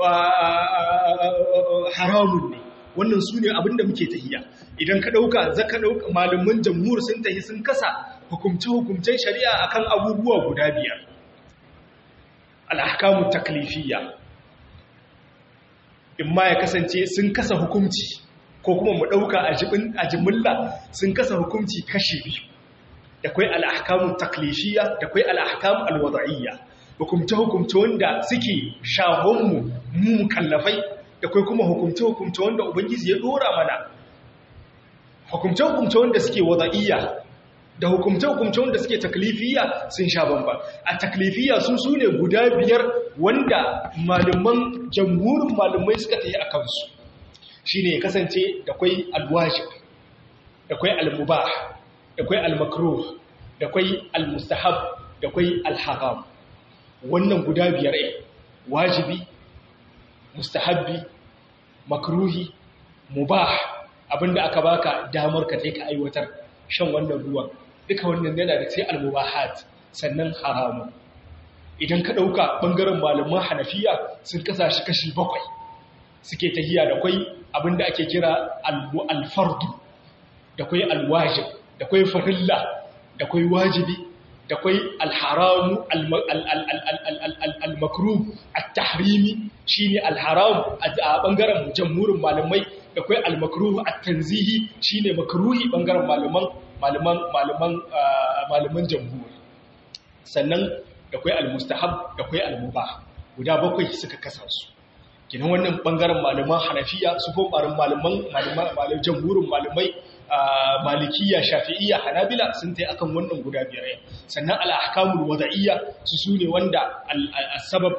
haramun ne wannan su ne abin da muke tahiya idan ka ɗauka za ka ɗauka malamin jamhur sun tahi sun kasa hukumce-hukumcen shari'a akan abubuwa guda biyar al'ahkamu taklifiyya imma imma ya kasance sun kasa hukunci ko kuma mu ɗauka a jimilla sun kasa hukunci kashi biyu da kwai al'ahkamun taklifiyya da kwai al'ahkamun alwada'iyya hukumce-hukumce wanda suke shahonmu mu kallafai da kwai kuma hukumce-hukumce wanda ubangiji ya dora mana hukumce-hukumce wanda suke wada'iyya da hukumce-hukumce wanda suke taklifiyya sun sha bamba a taklifiyya sun su ne guda biyar wanda malaman jamhurin malamai suka ta yi a kansu shi ne kasance da kwai alwajib da kwai almubah da kwai almakruh da kwai almustahab da kwai alharam wannan guda biyar ne wajibi mustahabbi makruhi mubah abinda aka baka damar ka ka aiwatar shan wannan ruwan duka wannan yana da sai almubahat sannan haramu idan ka dauka bangaren malaman hanafiya sun kasa shi kashi bakwai suke tahiya da kwai abinda ake kira alfardu da kwai alwajib da kwai farilla da kwai wajibi da kwai alharamu almakruh at-tahrimi shine alharam a bangaren jamhurin malamai da kwai almakruh at-tanzihi shine makruhi bangaren malaman malaman malaman malaman jamhur sannan da kwai almustahab da kwai almubah guda bakwai suka kasa su kinan wannan bangaren malaman hanafiya su ko barin malaman malaman jamhurin malamai malikiya shafi'iyya hanabila sun tai akan wannan guda biyar sannan al-ahkamul wada'iyya su sune wanda al-sabab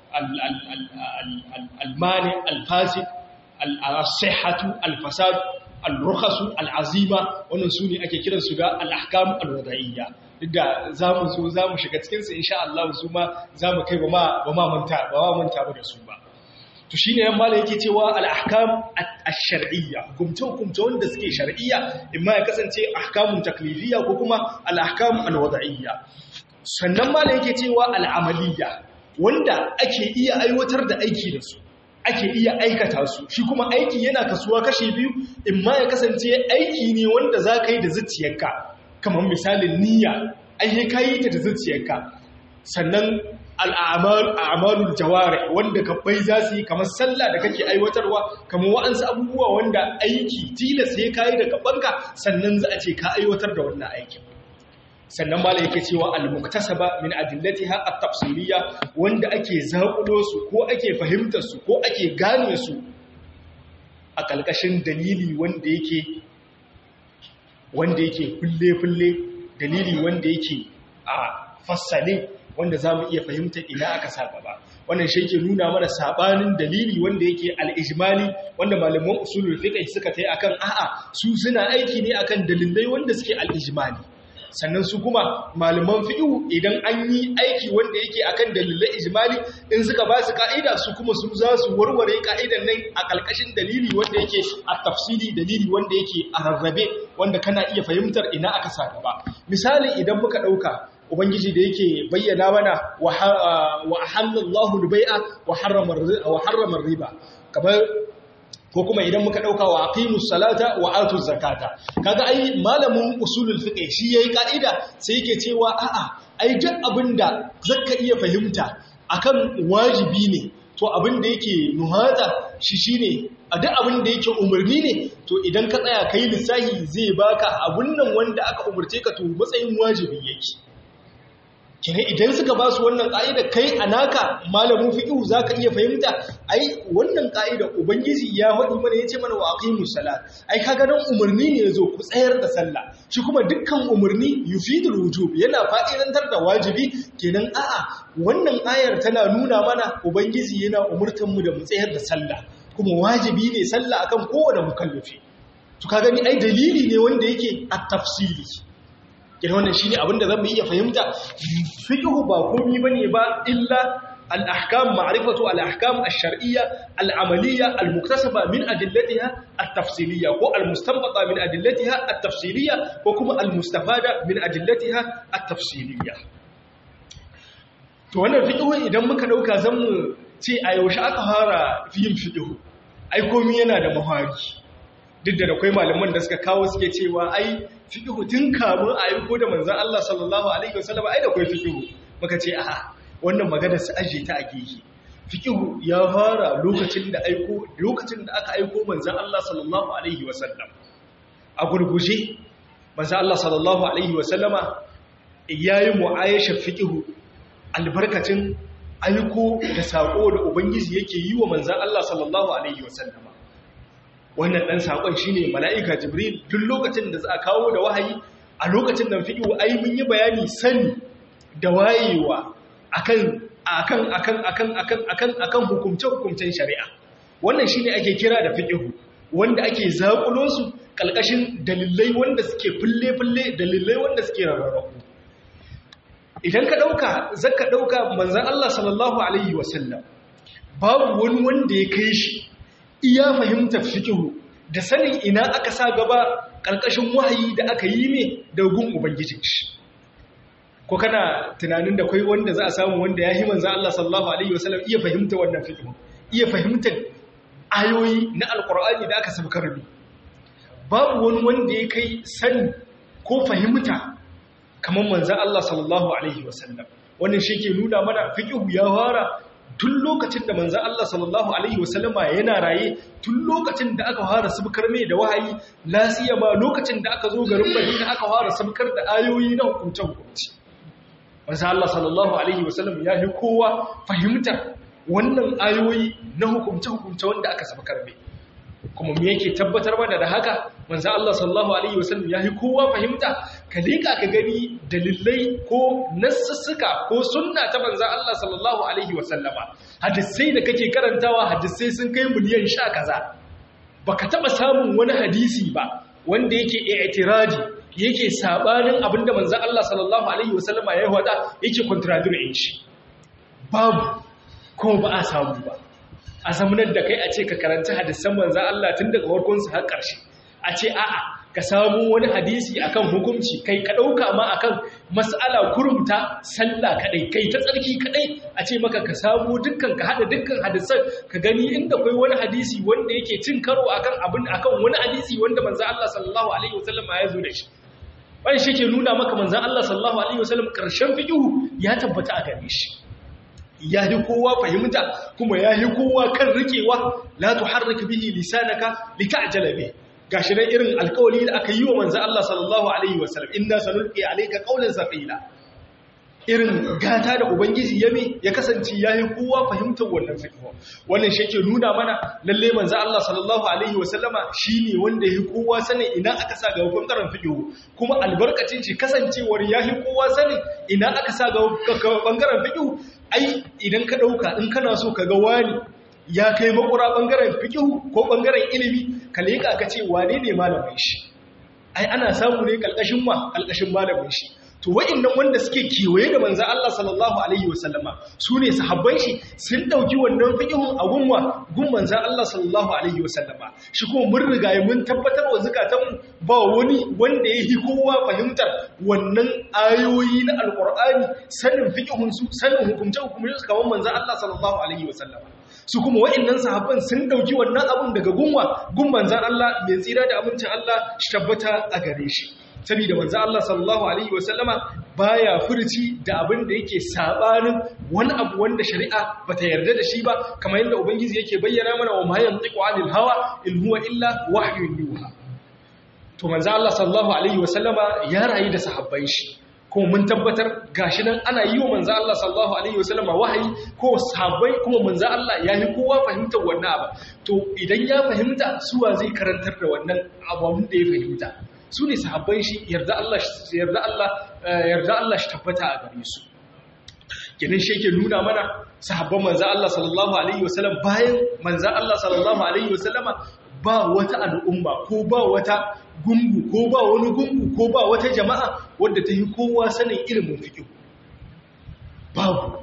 al-mani al-fasid al-sihhatu al-fasad al-rukhasu al-azima wannan sune ake kiran su da al-ahkam al-wada'iyya duk da zamu so zamu shiga cikin su insha Allah su ma zamu kai ba ma ba ma manta ba ma manta ba da su ba to shine yan malai yake cewa al-ahkam ash-shar'iyya hukumce hukumce wanda suke shar'iyya imma ya kasance ahkamun taklifiyya ko kuma al-ahkam al-wada'iyya sannan malai yake cewa al-amaliyya wanda ake iya aiwatar da aiki da su ake iya aikata su shi kuma aiki yana kasuwa kashi biyu imma ya kasance aiki ne wanda za ka yi da zuciyarka kamar misalin niyya ai ka yi ta da zuciyarka sannan al'amalul jaware wanda kabbai za su yi kamar sallah da kake aiwatarwa kamar wa'ansu abubuwa wanda aiki tilas ya kayi da gabanka sannan za a ce ka aiwatar da wannan aikin sannan mala yake cewa al-muktasaba min adillatiha at-tafsiliyya wanda ake zakulo su ko ake fahimtar su ko ake gane su a kalkashin dalili wanda yake wanda yake fulle-fulle dalili wanda yake a fassale wanda za mu iya fahimta ina aka sa gaba wannan shi ke nuna mana sabanin dalili wanda yake al-ijmali wanda malaman usulul fiqh suka tayi akan a'a su suna aiki ne akan dalilai wanda suke al-ijmali sannan su kuma malaman fiqh idan an yi aiki wanda yake akan dalilai ijmali in suka ba su ka'ida su kuma su za su warware ka'idan nan a kalkashin dalili wanda yake a tafsiri dalili wanda yake a rarrabe wanda kana iya fahimtar ina aka sa gaba misali idan muka dauka ubangiji da yake bayyana mana wa halallahu al-bai'a wa harrama riba kamar ko kuma idan muka dauka wa aqimus salata wa atuz zakata kaga ai malamin usulul fiqh shi yayi kaida sai yake cewa a'a ai duk abinda zaka iya fahimta akan wajibi ne to abinda yake nuhata shi shine a duk abinda yake umarni ne to idan ka tsaya kai lissahi zai baka abun nan wanda aka umurce ka to matsayin wajibi yake kina idan suka ba su wannan ƙa'ida kai a naka malamin fiƙihu za ka iya fahimta ai wannan ƙa'ida ubangiji ya faɗi mana ya ce mana wa aqimus salat ai kaga dan umarni ne yazo ku tsayar da sallah shi kuma dukkan umarni yufidul wujub yana fa'idantar da wajibi kenan a'a wannan ayar tana nuna mana ubangiji yana umurtan mu da mu tsayar da sallah kuma wajibi ne sallah akan kowane mukallafi to ka gani ai dalili ne wanda yake at-tafsili kenan wannan shine abin da zamu iya fahimta fiqhu ba komai bane ba illa al-ahkam ma'rifatu al-ahkam ash-shar'iyya al-amaliyya al-muktasaba min adillatiha at-tafsiliyya ko al-mustanbata min adillatiha at-tafsiliyya ko kuma al-mustafada min adillatiha at-tafsiliyya to wannan fiqhu idan muka dauka zamu ce a yaushe aka fara yin fiqhu ai komai yana da mahari duk da akwai malaman da suka kawo suke cewa ai fiqhu tun kamun a aiko da manzon Allah sallallahu alaihi wasallam ai da akwai fiqhu muka ce a'a wannan magana su aje ta a gehe fiqhu ya fara lokacin da aiko lokacin da aka aiko manzon Allah sallallahu alaihi wasallam a gurguje manzon Allah sallallahu alaihi wasallama yayi mu'ayashar fiqhu albarkacin aiko da sako da ubangiji yake yi wa manzon Allah sallallahu alaihi wasallama wannan dan sakon shine mala'ika jibril duk lokacin da za a kawo da wahayi a lokacin nan fiqhu ai mun yi bayani sani da wayewa akan akan akan akan akan akan akan hukumce-hukumcen shari'a wannan shine ake kira da fiqhu wanda ake zakulo su kalkashin dalilai wanda suke fulle-fulle dalilai wanda suke rarrabu idan ka dauka zaka dauka manzon Allah sallallahu alaihi wasallam babu wani wanda ya kai shi iya fahimtar fiqhu da sanin ina aka sa gaba kalkashin wahayi da aka yi ne da gun ubangijin shi ko kana tunanin da kai wanda za a samu wanda ya yi manzan Allah sallallahu Alaihi wasallam iya fahimta wannan fikin iya fahimtar ayoyi na alkur'ani da aka sabkar ne babu wani wanda ya kai sani ko fahimta kamar manzan Allah sallallahu Alaihi wasallam wannan shi ke nuna mana fikihu ya fara tun lokacin da manzan Allah sallallahu Alaihi wasallama yana raye tun lokacin da aka fara sabkar mai da wahayi lasiya ma lokacin da aka zo garin Madina aka fara sabkar da ayoyi na hukunce-hukunce wanzu Allah sallallahu Alaihi wasallam ya yi kowa fahimtar wannan ayoyi na hukumce-hukumce wanda aka saba karbe kuma me yake tabbatar mana da haka wanzu Allah sallallahu Alaihi wasallam ya yi kowa fahimta ka liƙa ka gani dalilai ko nassussuka ko sunna ta banza Allah sallallahu Alaihi wasallama hadisai da kake karantawa hadisai sun kai miliyan sha kaza baka taɓa samun wani hadisi ba wanda yake i'tiradi yake sabanin abinda manzon Allah sallallahu alaihi wasallama ya wada yake contradict shi babu ko ba a samu ba a zamanar da kai a ce ka karanta hadisan manzon Allah tun daga farkon su har ƙarshe a ce a'a ka samu wani hadisi akan hukunci kai ka dauka ma akan mas'ala kurumta sallah kadai kai ta tsarki kadai a ce maka ka samu dukkan ka hada dukkan hadisan ka gani inda kai wani hadisi wanda yake cin karo akan abin akan wani hadisi wanda manzon Allah sallallahu alaihi wasallam ya zo da shi wani shi ke nuna maka manzan Allah sallallahu Alaihi wasallam ƙarshen fiƙihu ya tabbata a gare shi ya yi kowa fahimta kuma ya yi kowa kan rikewa la tu harrika bihi lisanaka lita'jala bihi gashi nan irin alƙawari da aka yi wa manzan Allah sallallahu Alaihi wasallam inna sanulqi alayka qawlan saqila irin gata da ubangiji yami ya kasance ya yi kowa fahimtar wannan fiqh wannan shi ke nuna mana lalle manzo Allah sallallahu alaihi wasallama shine wanda ya yi kowa sanin ina aka sa ga bangaren fiqh kuma albarkacin shi kasancewar ya yi kowa sanin ina aka sa ga bangaren fiqh ai idan ka dauka in kana so ka ga wani ya kai makura bangaren fiqh ko bangaren ilimi ka leka ka ce wane ne malamin shi ai ana samu ne kalkashin ma kalkashin malamin shi to wa'annan wanda suke kewaye da manzan Allah sallallahu alaihi wasallama su ne sahabban shi sun dauki wannan fiqhun a gunwa gun manzan Allah sallallahu alaihi wasallama shi kuma mun riga mun tabbatar wa zakatanmu ba wani wanda ya yi kowa fahimtar wannan ayoyi na alqur'ani sanin fiqhun su sanin hukumce hukumce su kamar manzan Allah sallallahu alaihi wasallama su kuma wa'annan sahabban sun dauki wannan abun daga gunwa gun manzan Allah mai tsira da amincin Allah shi tabbata a gare shi saboda manzo Allah sallallahu alaihi wasallama baya furci da abin da yake sabanin wani abu wanda shari'a bata yarda da shi ba kamar yadda ubangiji yake bayyana mana wa ma yantiqu anil hawa in huwa illa wahyun yuha to manzo Allah sallallahu alaihi wasallama ya rayu da sahabban shi kuma mun tabbatar gashi nan ana yi wa manzo Allah sallallahu alaihi wasallama wahayi ko sahabbai kuma manzo Allah ya yi kowa fahimtar wannan abu to idan ya fahimta suwa zai karantar da wannan abun da ya fahimta su ne sahabban shi yarda Allah yarda Allah yarda Allah shi tabbata a gare su kenan shi yake nuna mana sahabban manzo Allah sallallahu alaihi wasallam bayan manzo Allah sallallahu alaihi wasallama ba wata al'umma ko ba wata gungu ko ba wani gungu ko ba wata jama'a wadda ta yi kowa sanin ilimin fiqh babu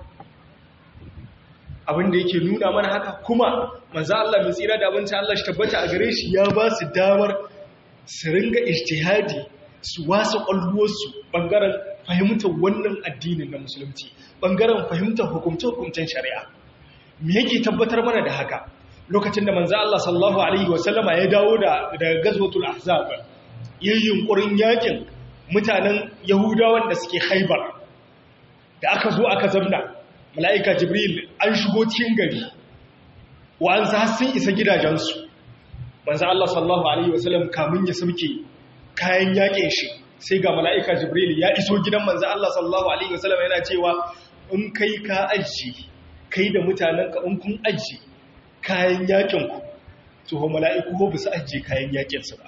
abin da yake nuna mana haka kuma manzo Allah mai tsira da abinci Allah shi tabbata a gare shi ya ba su damar su ringa ijtihadi su wasa kwalluwarsu bangaren fahimtar wannan addinin na musulunci bangaren fahimtar hukumce-hukumcen shari'a me yake tabbatar mana da haka lokacin da manzo Allah sallallahu alaihi wasallama ya dawo da daga gazwatul ahzab yayin yunkurin yakin mutanen yahudawan da suke haibar da aka zo aka zamna mala'ika jibril an shigo cikin gari wa'ansu har sun isa gidajensu manzo Allah sallallahu alaihi wasallam kamun ya sauke kayan yakin shi sai ga mala'ika jibril ya iso gidan manzo Allah sallallahu alaihi wasallam yana cewa in kai ka aji kai da mutanen ka in kun aji kayan yakin ku to mala'iku ba su aje kayan yakin su ba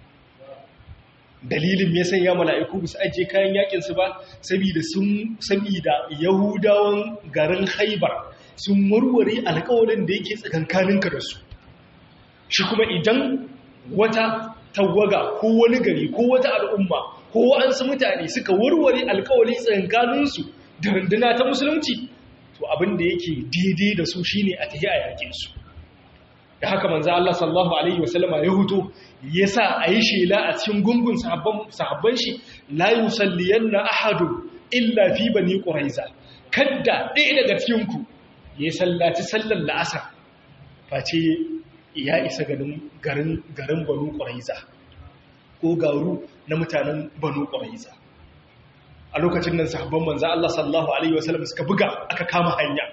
dalilin me yasa ya mala'iku ba su aje kayan yakin su ba saboda sun saboda yahudawan garin Khaibar sun warware alƙawarin da yake tsakankaninka da su shi kuma idan wata tawaga ko wani gari ko wata al'umma ko wa'ansu mutane suka warware alkawari tsakankaninsu da runduna ta musulunci to abin da yake daidai da su shine a tafi a yakin su da haka manzo Allah sallallahu alaihi wasallama ya huto yasa ayi shela a cikin gungun sahabban sahabban shi la yusalliyanna ahadu illa fi bani quraiza kadda ɗaya daga cikin ku ya sallaci sallar la'asar face ya isa garin garin banu quraiza ko garu na mutanen banu quraiza a lokacin nan sahabban manzo Allah sallallahu alaihi wasallam suka buga aka kama hanya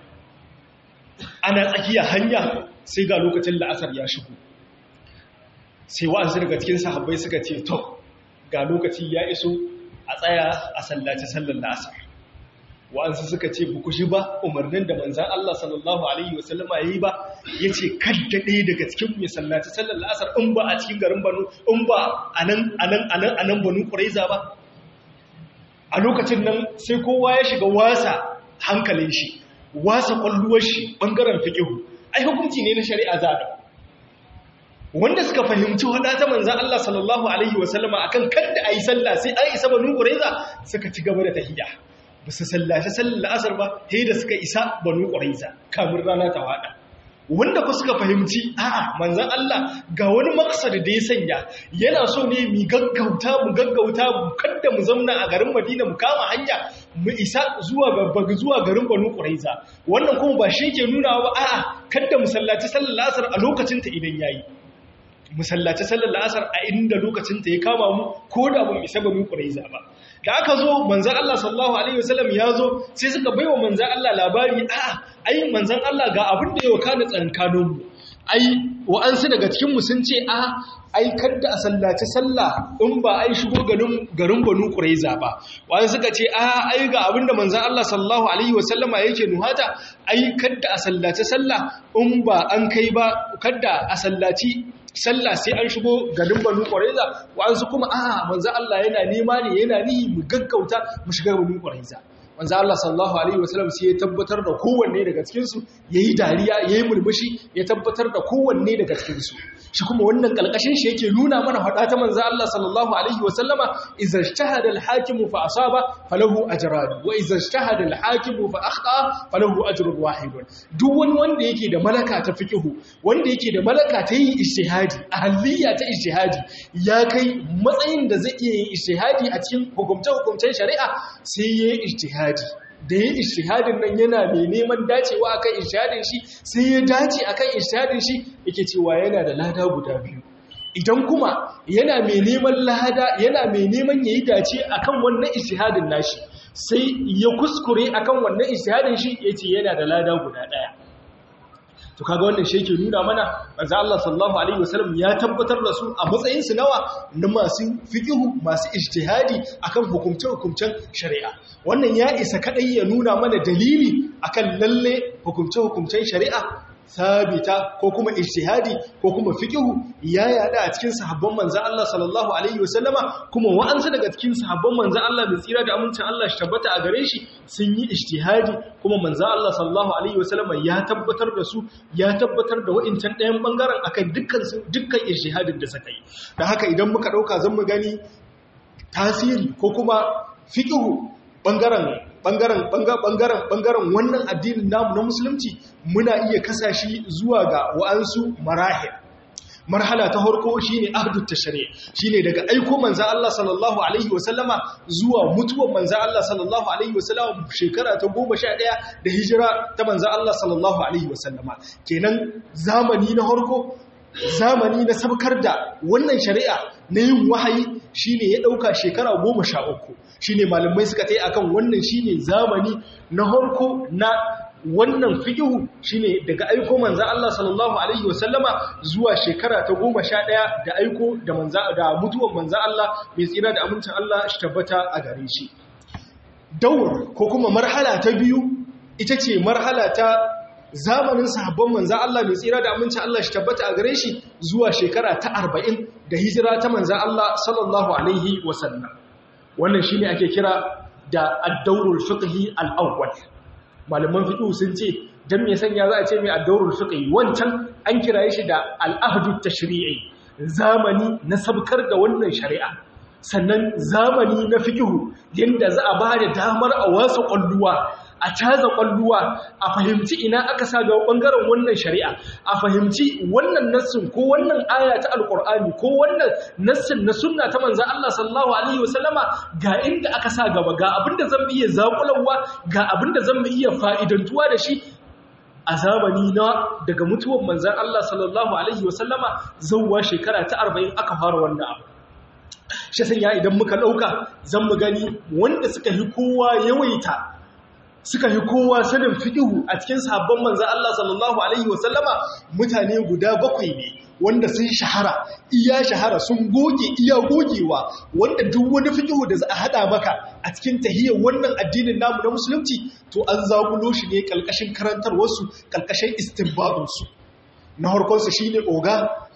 ana tsakiya hanya sai ga lokacin la'asar ya shigo sai wa'ansu daga cikin sahabbai suka ce to ga lokaci ya iso a tsaya a sallaci sallar la'asar wa'ansu suka ce buku shi ba umarnin da manzan Allah sallallahu alaihi wasallama ya yi ba ya ce kadda ɗaya daga cikin mai sallaci sallar la'asar in ba a cikin garin banu in ba a nan banu ƙuraiza ba a lokacin nan sai kowa ya shiga wasa hankalin shi wasa ƙwalluwar shi ɓangaren fiƙihu ai hukunci ne na shari'a zaɗa wanda suka fahimci hada ta manzan Allah sallallahu Alaihi wasallama a kan kadda a yi sallah sai an isa banu ƙuraiza suka ci gaba da tahiyya ba su sallace sallar la'asar ba sai da suka isa banu ƙuraiza kamun rana ta waɗa wanda ku suka fahimci a'a manzan Allah ga wani maksar da ya sanya yana so ne mu gaggauta mu gaggauta mu kadda mu zamna a garin Madina mu kama hanya mu isa zuwa ga zuwa garin Banu Quraiza wannan kuma ba shi ke nuna ba a'a kadda mu sallaci sallar la'asar a lokacin ta idan yayi mu sallaci sallar la'asar a inda lokacin ta ya kama mu ko da mun isa Banu Quraiza ba da aka zo manzan Allah sallallahu Alaihi wasallam ya zo sai suka baiwa manzan Allah labari a ai manzan Allah ga abin da ya wakana tsankaninmu ai wa'ansu daga cikinmu sun ce a ai kadda a sallaci sallah in ba ai shigo garin banu ƙuraiza ba wa'ansu suka ce a ai ga abin da manzan Allah sallallahu Alaihi wasallama yake nuhata ai kadda a sallaci sallah in ba an kai ba kadda a sallaci sallah sai an shigo garin banu ƙwaraiza wa'ansu kuma a manzo Allah yana nema ne yana nihi mu gaggauta mu shiga banu ƙwaraiza manzo Allah sallallahu alaihi wasallam sai ya tabbatar da kowanne daga cikin su yayi dariya yayi murmushi ya tabbatar da kowanne daga cikin su shi kuma wannan kalkashin shi yake nuna mana hada ta manzo Allah sallallahu alaihi wasallama idza ijtahada al-hakim fa asaba falahu ajran wa idza ijtahada al-hakim fa akhta falahu ajrun wahid duk wani wanda yake da malaka ta fiqhu wanda yake da malaka ta yin ijtihadi ahliya ta ijtihadi ya kai matsayin da zai iya yin ijtihadi a cikin hukumce-hukumcen shari'a sai yayi ijtihadi da ya ishihadin nan yana mai neman dacewa akan ishihadin shi sai ya dace akan ishihadin shi yake cewa yana da lada guda biyu idan kuma yana mai neman lada yana mai neman yayi dace akan wannan ishihadin nashi sai ya kuskure akan wannan ishihadin shi yace yana da lada guda daya to kaga wannan shi yake nuna mana manzo Allah sallallahu alaihi wasallam ya tabbatar da su a matsayin su nawa na masu fiqhu masu ijtihadi akan hukumce hukumcen shari'a wannan ya isa kadai ya nuna mana dalili akan lalle hukumce hukumcen shari'a sabita ko kuma ijtihadi ko kuma fiqhu ya yada a cikin sahabban manzo Allah sallallahu alaihi wasallama kuma wa'ansu daga cikin sahabban manzo Allah mai tsira da amincin Allah shi tabbata a gare shi sun yi ijtihadi kuma manzo Allah sallallahu alaihi wasallama ya tabbatar da su ya tabbatar da wa'incan ɗayan bangaren akan dukkan su dukkan ijtihadin da suka yi dan haka idan muka dauka zan mu gani tasiri ko kuma fiqhu bangaren bangaren bangaren bangaren wannan addinin namu na musulunci muna iya kasashi zuwa ga wa'ansu marahil marhala ta harko shine ahdut tashri shine daga aiko manzo Allah sallallahu alaihi wasallama zuwa mutuwar manzo Allah sallallahu alaihi wasallama shekara ta 11 da hijira ta manzo Allah sallallahu alaihi wasallama kenan zamani na harko zamani na sabkar da wannan shari'a na yin wahayi shine ya dauka shekara 13 shine malamai suka tai akan wannan shine zamani na harko na wannan fiqhu shine daga aiko manzo Allah sallallahu alaihi wasallama zuwa shekara ta 11 da aiko da manzo da mutuwar manzo Allah mai tsira da amincin Allah shi tabbata a gare shi daur ko kuma marhala ta biyu ita ce marhala ta zamanin sahabban manzo Allah mai tsira da amincin Allah shi tabbata a gare shi zuwa shekara ta 40 da hijira ta manzo Allah sallallahu alaihi wasallam wannan shine ake kira da ad-dawrul fiqhi al-awwal malaman fiqh sun ce dan me sanya za a ce mai ad-dawrul fiqhi wancan an kiraye shi da al-ahdu tashri'i zamani na sabkar da wannan shari'a sannan zamani na fiqh yanda za a bada damar a wasu kwalluwa a caza kwalluwa a fahimci ina aka sa ga bangaren wannan shari'a a fahimci wannan nassin ko wannan aya ta alkur'ani ko wannan nassin na sunna ta manzan Allah sallallahu alaihi wasallama ga inda aka sa gaba ga abinda zan iya zakulawa ga abinda zan iya fa'idantuwa da shi a zamani na daga mutuwar manzan Allah sallallahu alaihi wasallama zauwa shekara ta 40 aka fara wannan abu shi sanya idan muka dauka zan mu gani wanda suka yi kowa yawaita suka yi kowa sanin fiƙihu a cikin sabon manzan Allah sallallahu Alaihi wasallama mutane guda bakwai ne wanda sun shahara iya shahara sun goge iya gogewa wanda duk wani fiƙihu da za a haɗa maka a cikin tahiyar wannan addinin namu na musulunci to an zagulo shi ne ƙalƙashin karantarwarsu ƙalƙashin istinbadunsu na harkonsu shi ne oga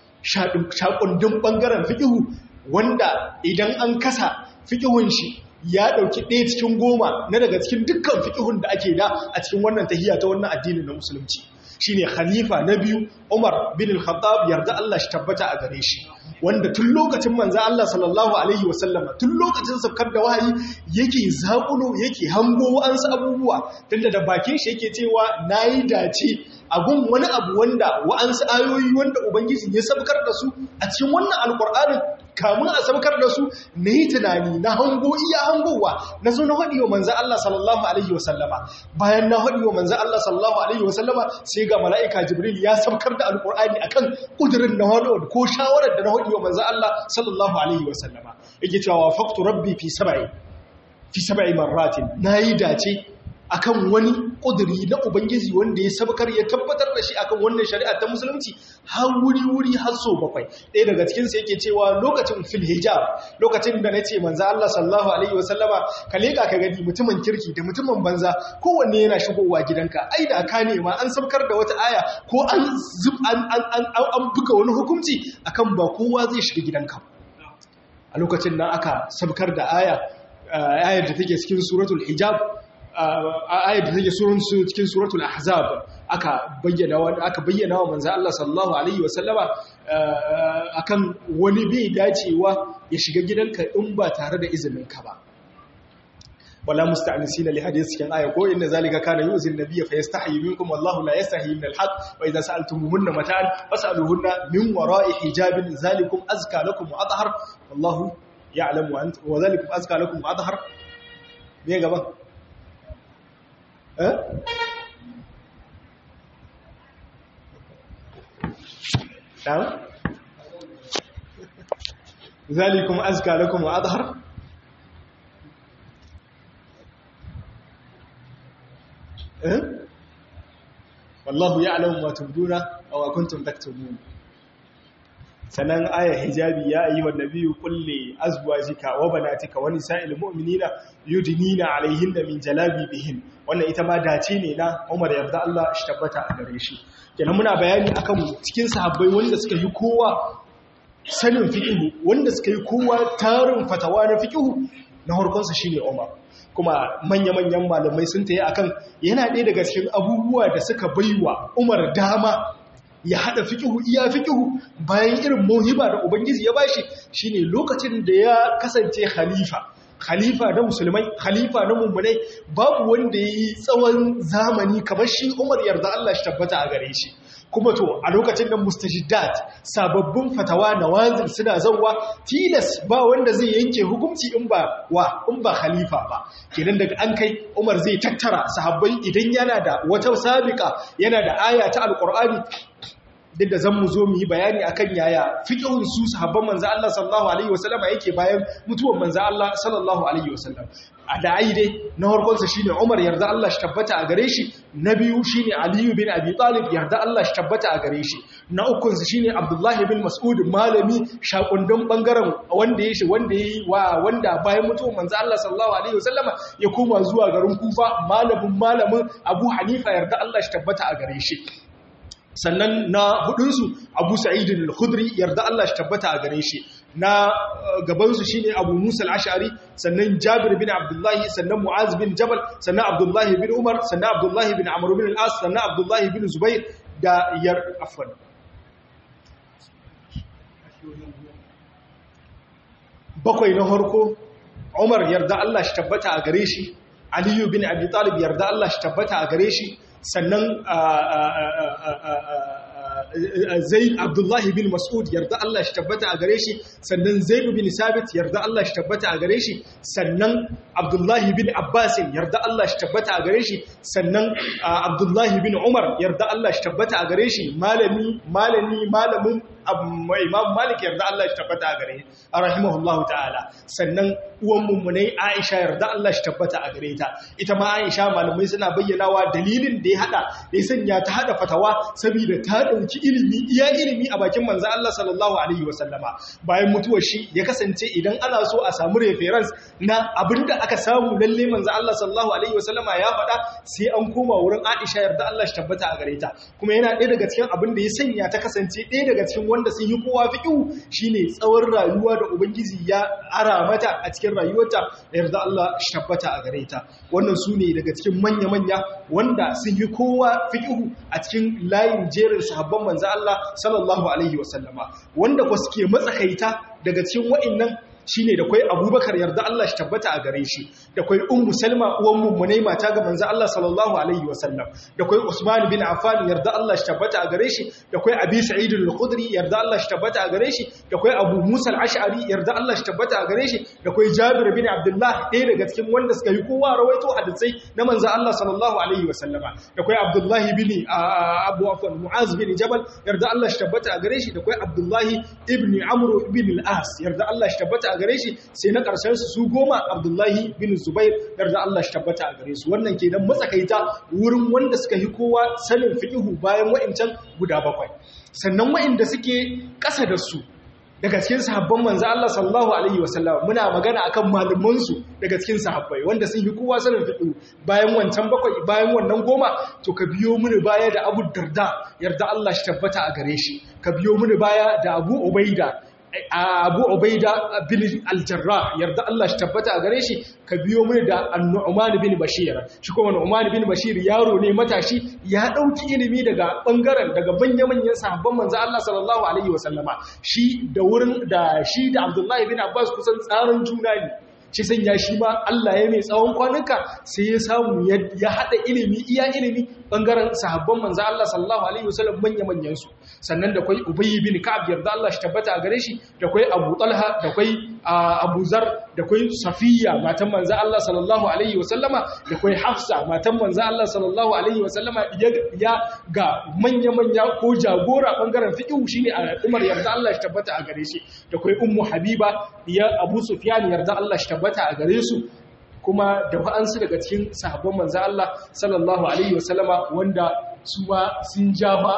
shakundin ɓangaren fiƙihu wanda idan an kasa fiƙihun shi ya ɗauki ɗaya cikin goma na daga cikin dukkan fiƙihun da ake da a cikin wannan tahiyya ta wannan addinin na musulunci shine khalifa na biyu Umar bin al-Khattab yarda Allah shi tabbata a gare shi wanda tun lokacin manzo Allah sallallahu alaihi wasallama tun lokacin sabkar da wahayi yake zakulo yake hango wa'ansu abubuwa tunda da bakin shi yake cewa nayi dace a gun wani abu wanda wa'ansu ayoyi wanda ubangiji ya sabkar da su a cikin wannan alqur'anin kamun a sabkar da su na yi tunani na hango iya hangowa na zo na haɗi wa manzan Allah sallallahu Alaihi wasallama bayan na haɗi wa manzan Allah sallallahu Alaihi wasallama sai ga mala'ika jibril ya sabkar da alƙur'ani a kan ƙudurin na haɗo ko shawarar da na haɗi wa manzan Allah sallallahu Alaihi wasallama yake cewa faktu rabbi fi saba'i fi saba'i marratin na yi dace akan wani ƙuduri na Ubangiji wanda ya sabkar ya tabbatar da shi akan wannan shari'a ta musulunci har wuri-wuri har so bakwai ɗaya daga cikinsa yake cewa lokacin fil hijab lokacin da na ce manza Allah sallallahu alaihi wasallama ka leƙa ka gani mutumin kirki da mutumin banza kowanne yana shigowa gidanka ai da ka nema an sabkar da wata aya ko an an buga wani hukunci akan ba kowa zai shiga gidanka a lokacin nan aka sabkar da aya ayar da take cikin suratul hijab ayat da take cikin suratul ahzab aka bayyana wa aka bayyana wa manzo Allah sallallahu alaihi wasallama akan wani bai dacewa ya shiga gidanka in ba tare da izinin ka ba wala musta'nisina li hadith cikin aya ko inna zalika kana yuzil nabiyya fa yastahi minkum wallahu la yastahi min al-haq wa idza sa'altumuhunna mata'an fas'aluhunna min wara'i hijabin zalikum azka lakum wa athhar wallahu ya'lamu ant wa zalikum azka lakum wa athhar me gaba نعم ذلكم أزكى لكم وأظهر والله يعلم ما تبدون أو كنتم تكتبون sannan aya hijabi ya ayi wa nabiyyu kulli azwajika wa banatika wa nisa'il mu'minina yudnina alaihinna min jalabibihin wannan ita ma dace ne na Umar yarda Allah shi tabbata a gare shi kenan muna bayani akan cikin sahabbai wanda suka yi kowa sanin fiqh wanda suka yi kowa tarin fatawa na fiqh na harkonsa shine Umar kuma manya-manyan malamai sun tayi akan yana ɗaya daga cikin abubuwa da suka baiwa Umar dama ya hada fikihu iya fikihu bayan irin mohiba da ubangiji ya bashi shine lokacin da ya kasance khalifa khalifa na musulmai khalifa na mummunai babu wanda yayi tsawon zamani kamar shi Umar yarda Allah shi tabbata a gare shi kuma to a lokacin da mustajiddat sababbin fatawa nawazil suna zawwa tilas ba wanda zai yanke hukunci in ba wa in ba khalifa ba kenan daga an kai Umar zai tattara sahabbai idan yana da wata sabiqa yana da aya ta alqur'ani duk da zan mu zo mu yi bayani akan yaya fiqhun su sahabban manzo Allah sallallahu alaihi wasallam yake bayan mutuwar manzo Allah sallallahu alaihi wasallam a da'ai dai na farkon sa shine Umar yarda Allah shi tabbata a gare shi na biyu shine Ali bin Abi Talib yarda Allah shi tabbata a gare shi na ukun sa shine Abdullah bin Mas'ud malami shakundun bangaren wanda ya shi wanda yayi wa wanda bayan mutuwar manzo Allah sallallahu alaihi wasallama ya koma zuwa garin Kufa malamin malamin Abu Hanifa yarda Allah shi tabbata a gare shi sannan na hudunsu abu sa'idin al-khudri yarda Allah shi tabbata a gare shi na gabansu shine abu musa al-ash'ari sannan jabir bin abdullahi sannan mu'az bin jabal sannan abdullahi bin umar sannan abdullahi bin amr bin al-as sannan abdullahi bin zubair da yar afwan bakwai na harko umar yarda Allah shi tabbata a gare shi aliyu bin abi talib yarda Allah shi tabbata a gare shi sannan zai abdullahi bin mas'ud yarda Allah shi tabbata a gare shi sannan zaidu bin sabit yarda Allah shi tabbata a gare shi sannan abdullahi bin abbas yarda Allah shi tabbata a gare shi sannan abdullahi bin umar yarda Allah shi tabbata a gare shi malami malami malamin imam malik yarda Allah shi tabbata a gare a rahimahullahu ta'ala sannan uwan mummunai aisha yarda Allah shi tabbata a gare ta ita ma aisha malamai suna bayyanawa dalilin da ya hada da ya sanya ta hada fatawa saboda ta dauki ilimi iya ilimi a bakin manzo Allah sallallahu alaihi wasallama bayan mutuwar shi ya kasance idan ana so a samu reference na abinda aka samu lalle manzo Allah sallallahu alaihi wasallama ya faɗa sai an koma wurin aisha yarda Allah shi tabbata a gare ta kuma yana ɗaya daga cikin abin da ya sanya ta kasance ɗaya daga cikin wanda sun yi kowa fiƙiu shine tsawon rayuwa da ubangiji ya ara mata a cikin rayuwarta da yarda Allah shi tabbata a gare ta wannan su ne daga cikin manya-manya wanda sun yi kowa fiƙiu a cikin layin jerin sahabban manzo Allah sallallahu alaihi wasallama wanda ko suke matsakaita daga cikin wa'annan shine da kwai abubakar yarda Allah shi tabbata a gare shi da kwai ummu salma uwan mummunai mata ga manzo Allah sallallahu alaihi wasallam da kwai usman bin affan yarda Allah shi tabbata a gare shi da kwai abi sa'id al-khudri yarda Allah shi tabbata a gare shi da kwai abu musa al-ash'ari yarda Allah shi tabbata a gare shi da kwai jabir bin abdullah ɗaya daga cikin wanda suka yi kowa rawaito hadisai na manzo Allah sallallahu alaihi wasallama da kwai abdullahi bin abu afwan muaz bin jabal yarda Allah shi tabbata a gare shi da kwai abdullahi ibn amr ibn al-as yarda Allah shi tabbata a gare shi sai na ƙarshen su goma abdullahi bin zubair yarda Allah shi tabbata a gare su wannan kenan matsakaita wurin wanda suka yi kowa sanin fiqhu bayan wa'incan guda bakwai sannan wa'inda suke ƙasa da su daga cikin sahabban manzo Allah sallallahu alaihi wasallam muna magana akan malaman su daga cikin sahabbai wanda sun yi kowa sanin fiqhu bayan wancan bakwai bayan wannan goma to ka biyo mini baya da Abu Darda yarda Allah shi tabbata a gare shi ka biyo mini baya da Abu Ubaida abu ubaida bin aljarra yarda Allah shi tabbata a gare shi ka biyo mai da annu'man bin bashir shi kuma annu'man bin bashir yaro ne matashi ya dauki ilimi daga bangaren daga banyamanyan sahabban manzo Allah sallallahu alaihi wasallama shi da wurin da shi da Abdullahi bin Abbas kusan tsarin juna ne shi sanya shi ma Allah ya mai tsawon kwanuka sai ya samu ya hada ilimi iya ilimi bangaren sahabban manzo Allah sallallahu alaihi wasallam manya-manyan su sannan da kai Ubay bin Ka'ab yarda Allah shi tabbata a gare shi da kai Abu Talha da kai Abu Zar da kai Safiya matan manzo Allah sallallahu alaihi wasallama da kai Hafsa matan manzo Allah sallallahu alaihi wasallama ya ga manya-manya ko jagora bangaren fiqh shine Umar yarda Allah shi tabbata a gare shi da kai Ummu Habiba ya Abu Sufyan yarda Allah shi tabbata a gare su kuma da wa'ansu daga cikin sahabban manzo Allah sallallahu alaihi wasallama wanda su ma sun ja ba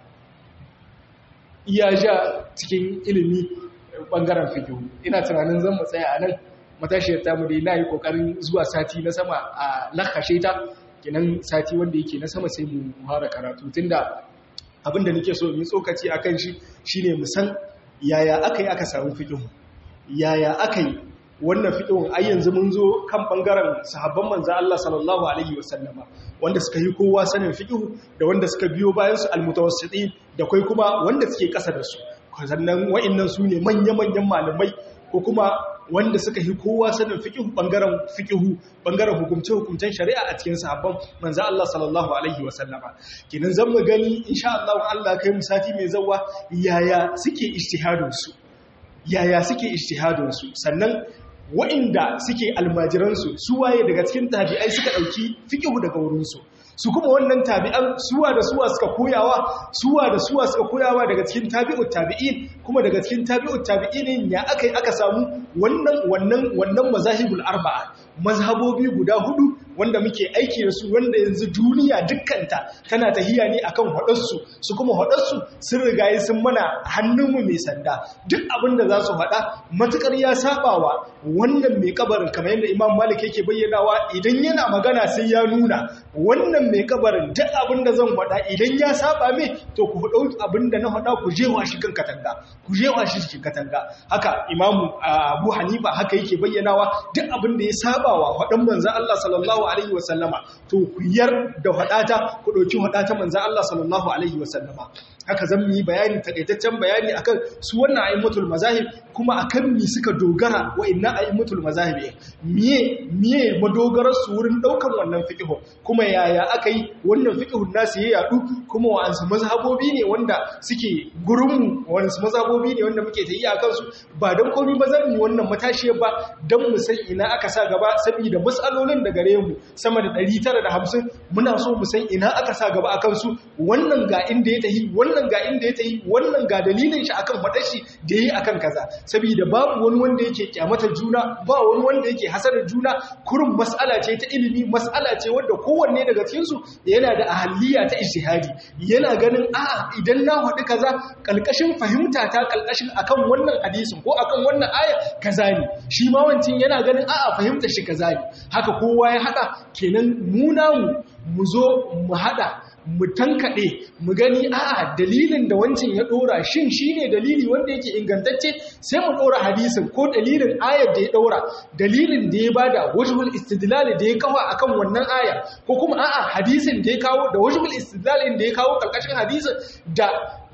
iya ja cikin ilimi bangaren fikihu ina tunanin zan mu tsaya a nan matashiyar tamu dai na yi kokarin zuwa sati na sama a lakashe ta kinan sati wanda yake na sama sai mu fara karatu tunda abinda nake so yi tsokaci akan shi shine mu san yaya aka yi aka samu fikihu yaya aka yi wannan fiƙin ai yanzu mun zo kan ɓangaren sahabban manza Allah sallallahu alaihi wasallama wanda suka yi kowa sanin fiƙihu da wanda suka biyo bayan su almutawassiti da kai kuma wanda suke ƙasa da su sannan wa'annan su ne manya-manyan malamai ko kuma wanda suka yi kowa sanin fiƙihu ɓangaren fiƙihu ɓangaren hukumce-hukumcen shari'a a cikin sahabban manza Allah sallallahu alaihi wasallama kenan zan mu gani insha Allah Allah kai mu sati mai zawa yaya suke ijtihadin su yaya suke ijtihadin su sannan wa'inda suke almajiransu su waye daga cikin tabi'ai suka ɗauki fikihu daga wurinsu su kuma wannan tabi'an suwa da suwa suka koyawa suwa da suwa suka koyawa daga cikin tabi'ut tabi'in kuma daga cikin tabi'ut tabi'in ya aka aka samu wannan wannan wannan mazahibul arba'a mazhabobi guda hudu wanda muke aiki da su wanda yanzu duniya dukkanta tana tahiya ne akan hadarsu su kuma hadarsu sun rigaye sun mana hannunmu mai sanda duk abin da za su haɗa matukar ya sabawa wannan mai kabarin kamar yadda imam malik yake bayyanawa idan yana magana sai ya nuna wannan mai kabarin duk abin da zan faɗa idan ya saba mai to ku ɗau abin da na faɗa ku jewa shi kan katanga ku jewa shi cikin katanga haka imamu abu hanifa haka yake bayyanawa duk abin da ya sabawa faɗan manzan allah sallallahu alaihi wasallama to ku yar da faɗata ku ɗauki faɗata manzan allah sallallahu alaihi wasallama haka zan yi bayani takaitaccen bayani akan su wannan a'immatul mazahib kuma akan mi suka dogara wa inna a'immatul mazahib miye miye madogarar su wurin daukan wannan fiqhu kuma yaya akai wannan fiqhun nasu ya yadu kuma wa ansu mazhabobi ne wanda suke gurin mu wansu mazhabobi ne wanda muke tayi akan su ba dan komai ba zan yi wannan matashi ba dan mu san ina aka sa gaba saboda masalolin da gare mu sama da 950 muna so mu san ina aka sa gaba akan su wannan ga inda ya tahi wannan ga inda ya tayi wannan ga dalilin shi akan fadar shi da yi akan kaza saboda babu wani wanda yake kyamatar juna ba wani wanda yake hasarar juna kurin mas'ala ce ta ilimi mas'ala ce wanda kowanne daga cikin su yana da ahaliya ta ijtihadi yana ganin a idan na faɗi kaza kalkashin fahimta ta kalkashin akan wannan hadisin ko akan wannan aya kaza ne shi ma wancin yana ganin a fahimta shi kaza ne haka kowa ya hada kenan mu namu mu zo mu hada mu tankaɗe mu gani a'a dalilin da wancan ya ɗora shin shi ne dalili wanda yake ingantacce sai mu ɗora hadisin ko dalilin ayar da ya ɗora dalilin da ya bada wajibul istidlali da ya kawo akan wannan aya ko kuma a'a hadisin da ya kawo da wajibul istidlalin da ya kawo ƙarƙashin hadisin da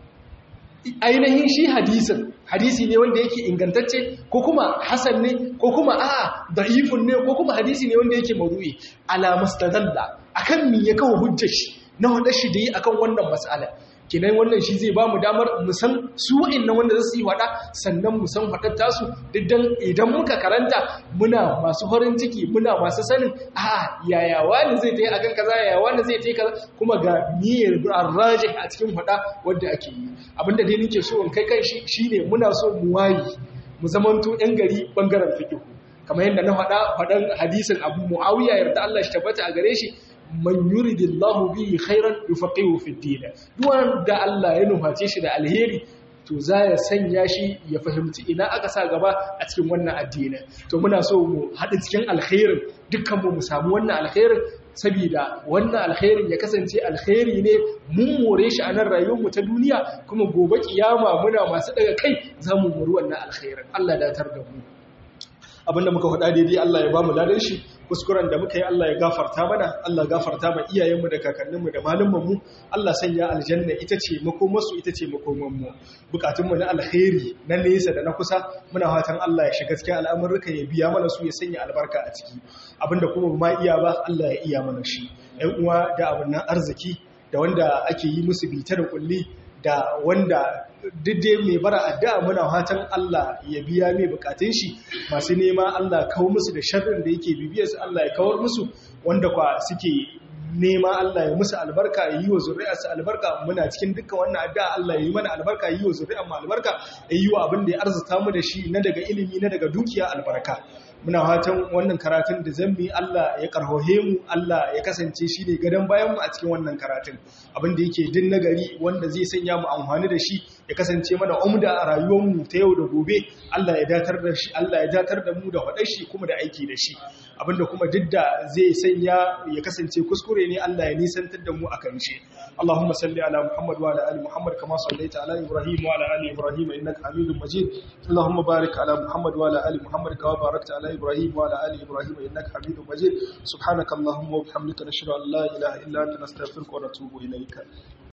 ainihin shi hadisin hadisi ne wanda yake ingantacce ko kuma hasan ne ko kuma a'a da'ifun ne ko kuma hadisi ne wanda yake maudu'i ala mustadalla akan me ya kawo hujjar shi na wadda shi da yi akan wannan matsala kinan wannan shi zai ba mu damar mu san su wa'annan wanda za su yi wada sannan mu san wadar tasu diddan idan muka karanta muna masu farin ciki muna masu sanin a yaya wani zai ta yi akan kaza yaya wani zai ta yi kaza kuma ga niyyar arraji a cikin wada wadda ake yi abinda dai nake so in kai kan shi shine muna so mu wayi mu zamanto yan gari bangaren fiqh kamar yadda na faɗa faɗan hadisin Abu Muawiya yarda Allah shi tabbata a gare shi man yuridillahu bihi khairan yufaqihu fi din wanda Allah ya nuface shi da alheri to za ya sanya shi ya fahimci ina aka sa gaba a cikin wannan addinin to muna so mu haɗu cikin alkhairin dukkan mu mu samu wannan alkhairin saboda wannan alkhairin ya kasance alkhairi ne mun more shi a nan rayuwarmu ta duniya kuma gobe kiyama muna masu daga kai za mu mori wannan alkhairin Allah ya datar da mu abinda muka faɗa daidai Allah ya ba mu ladan shi kuskuren da muka yi Allah ya gafarta mana Allah gafarta ma iyayenmu da kakanninmu da malumanmu Allah sanya aljanna ita ce makomarsu ita ce makomanmu bukatunmu na alkhairi na nesa da na kusa muna fatan Allah ya shiga cikin al'amurka ya biya mana su ya sanya albarka a ciki abinda kuma ma iya ba Allah ya iya mana shi ƴan uwa da abin nan arziki da wanda ake yi musu bita da kulli da wanda dai mai bara addu'a muna fatan Allah ya biya mai bukatun shi masu nema Allah kawo musu da sharrin da yake bibiyarsu Allah ya kawar musu wanda kwa suke nema Allah ya musu albarka ya yi wa zuri'arsu albarka muna cikin dukkan wannan addu'a Allah ya yi mana albarka ya yi wa zuri'ar mu albarka ya yi wa abin da ya arzuta mu da shi na daga ilimi na daga dukiya albarka muna fatan wannan karatun da zan bi Allah ya karhohe mu Allah ya kasance shi ne gadon bayan mu a cikin wannan karatun abin da yake din nagari wanda zai sanya mu amfani da shi ya kasance mana umda a rayuwar mu ta yau da gobe Allah ya datar da shi Allah ya datar da mu da faɗar shi kuma da aiki da shi abinda kuma duk da zai sanya ya kasance kuskure ne Allah ya nisantar da mu akan shi Allahumma salli ala Muhammad wa ala ali Muhammad kama sallaita ala Ibrahim wa ala ali Ibrahim innaka Hamidum Majid Allahumma barik ala Muhammad wa ala ali Muhammad kama barakta ala إبراهيم وعلى آل إبراهيم إنك حميد مجيد سبحانك اللهم وبحمدك نشهد أن لا إله إلا أنت نستغفرك ونتوب إليك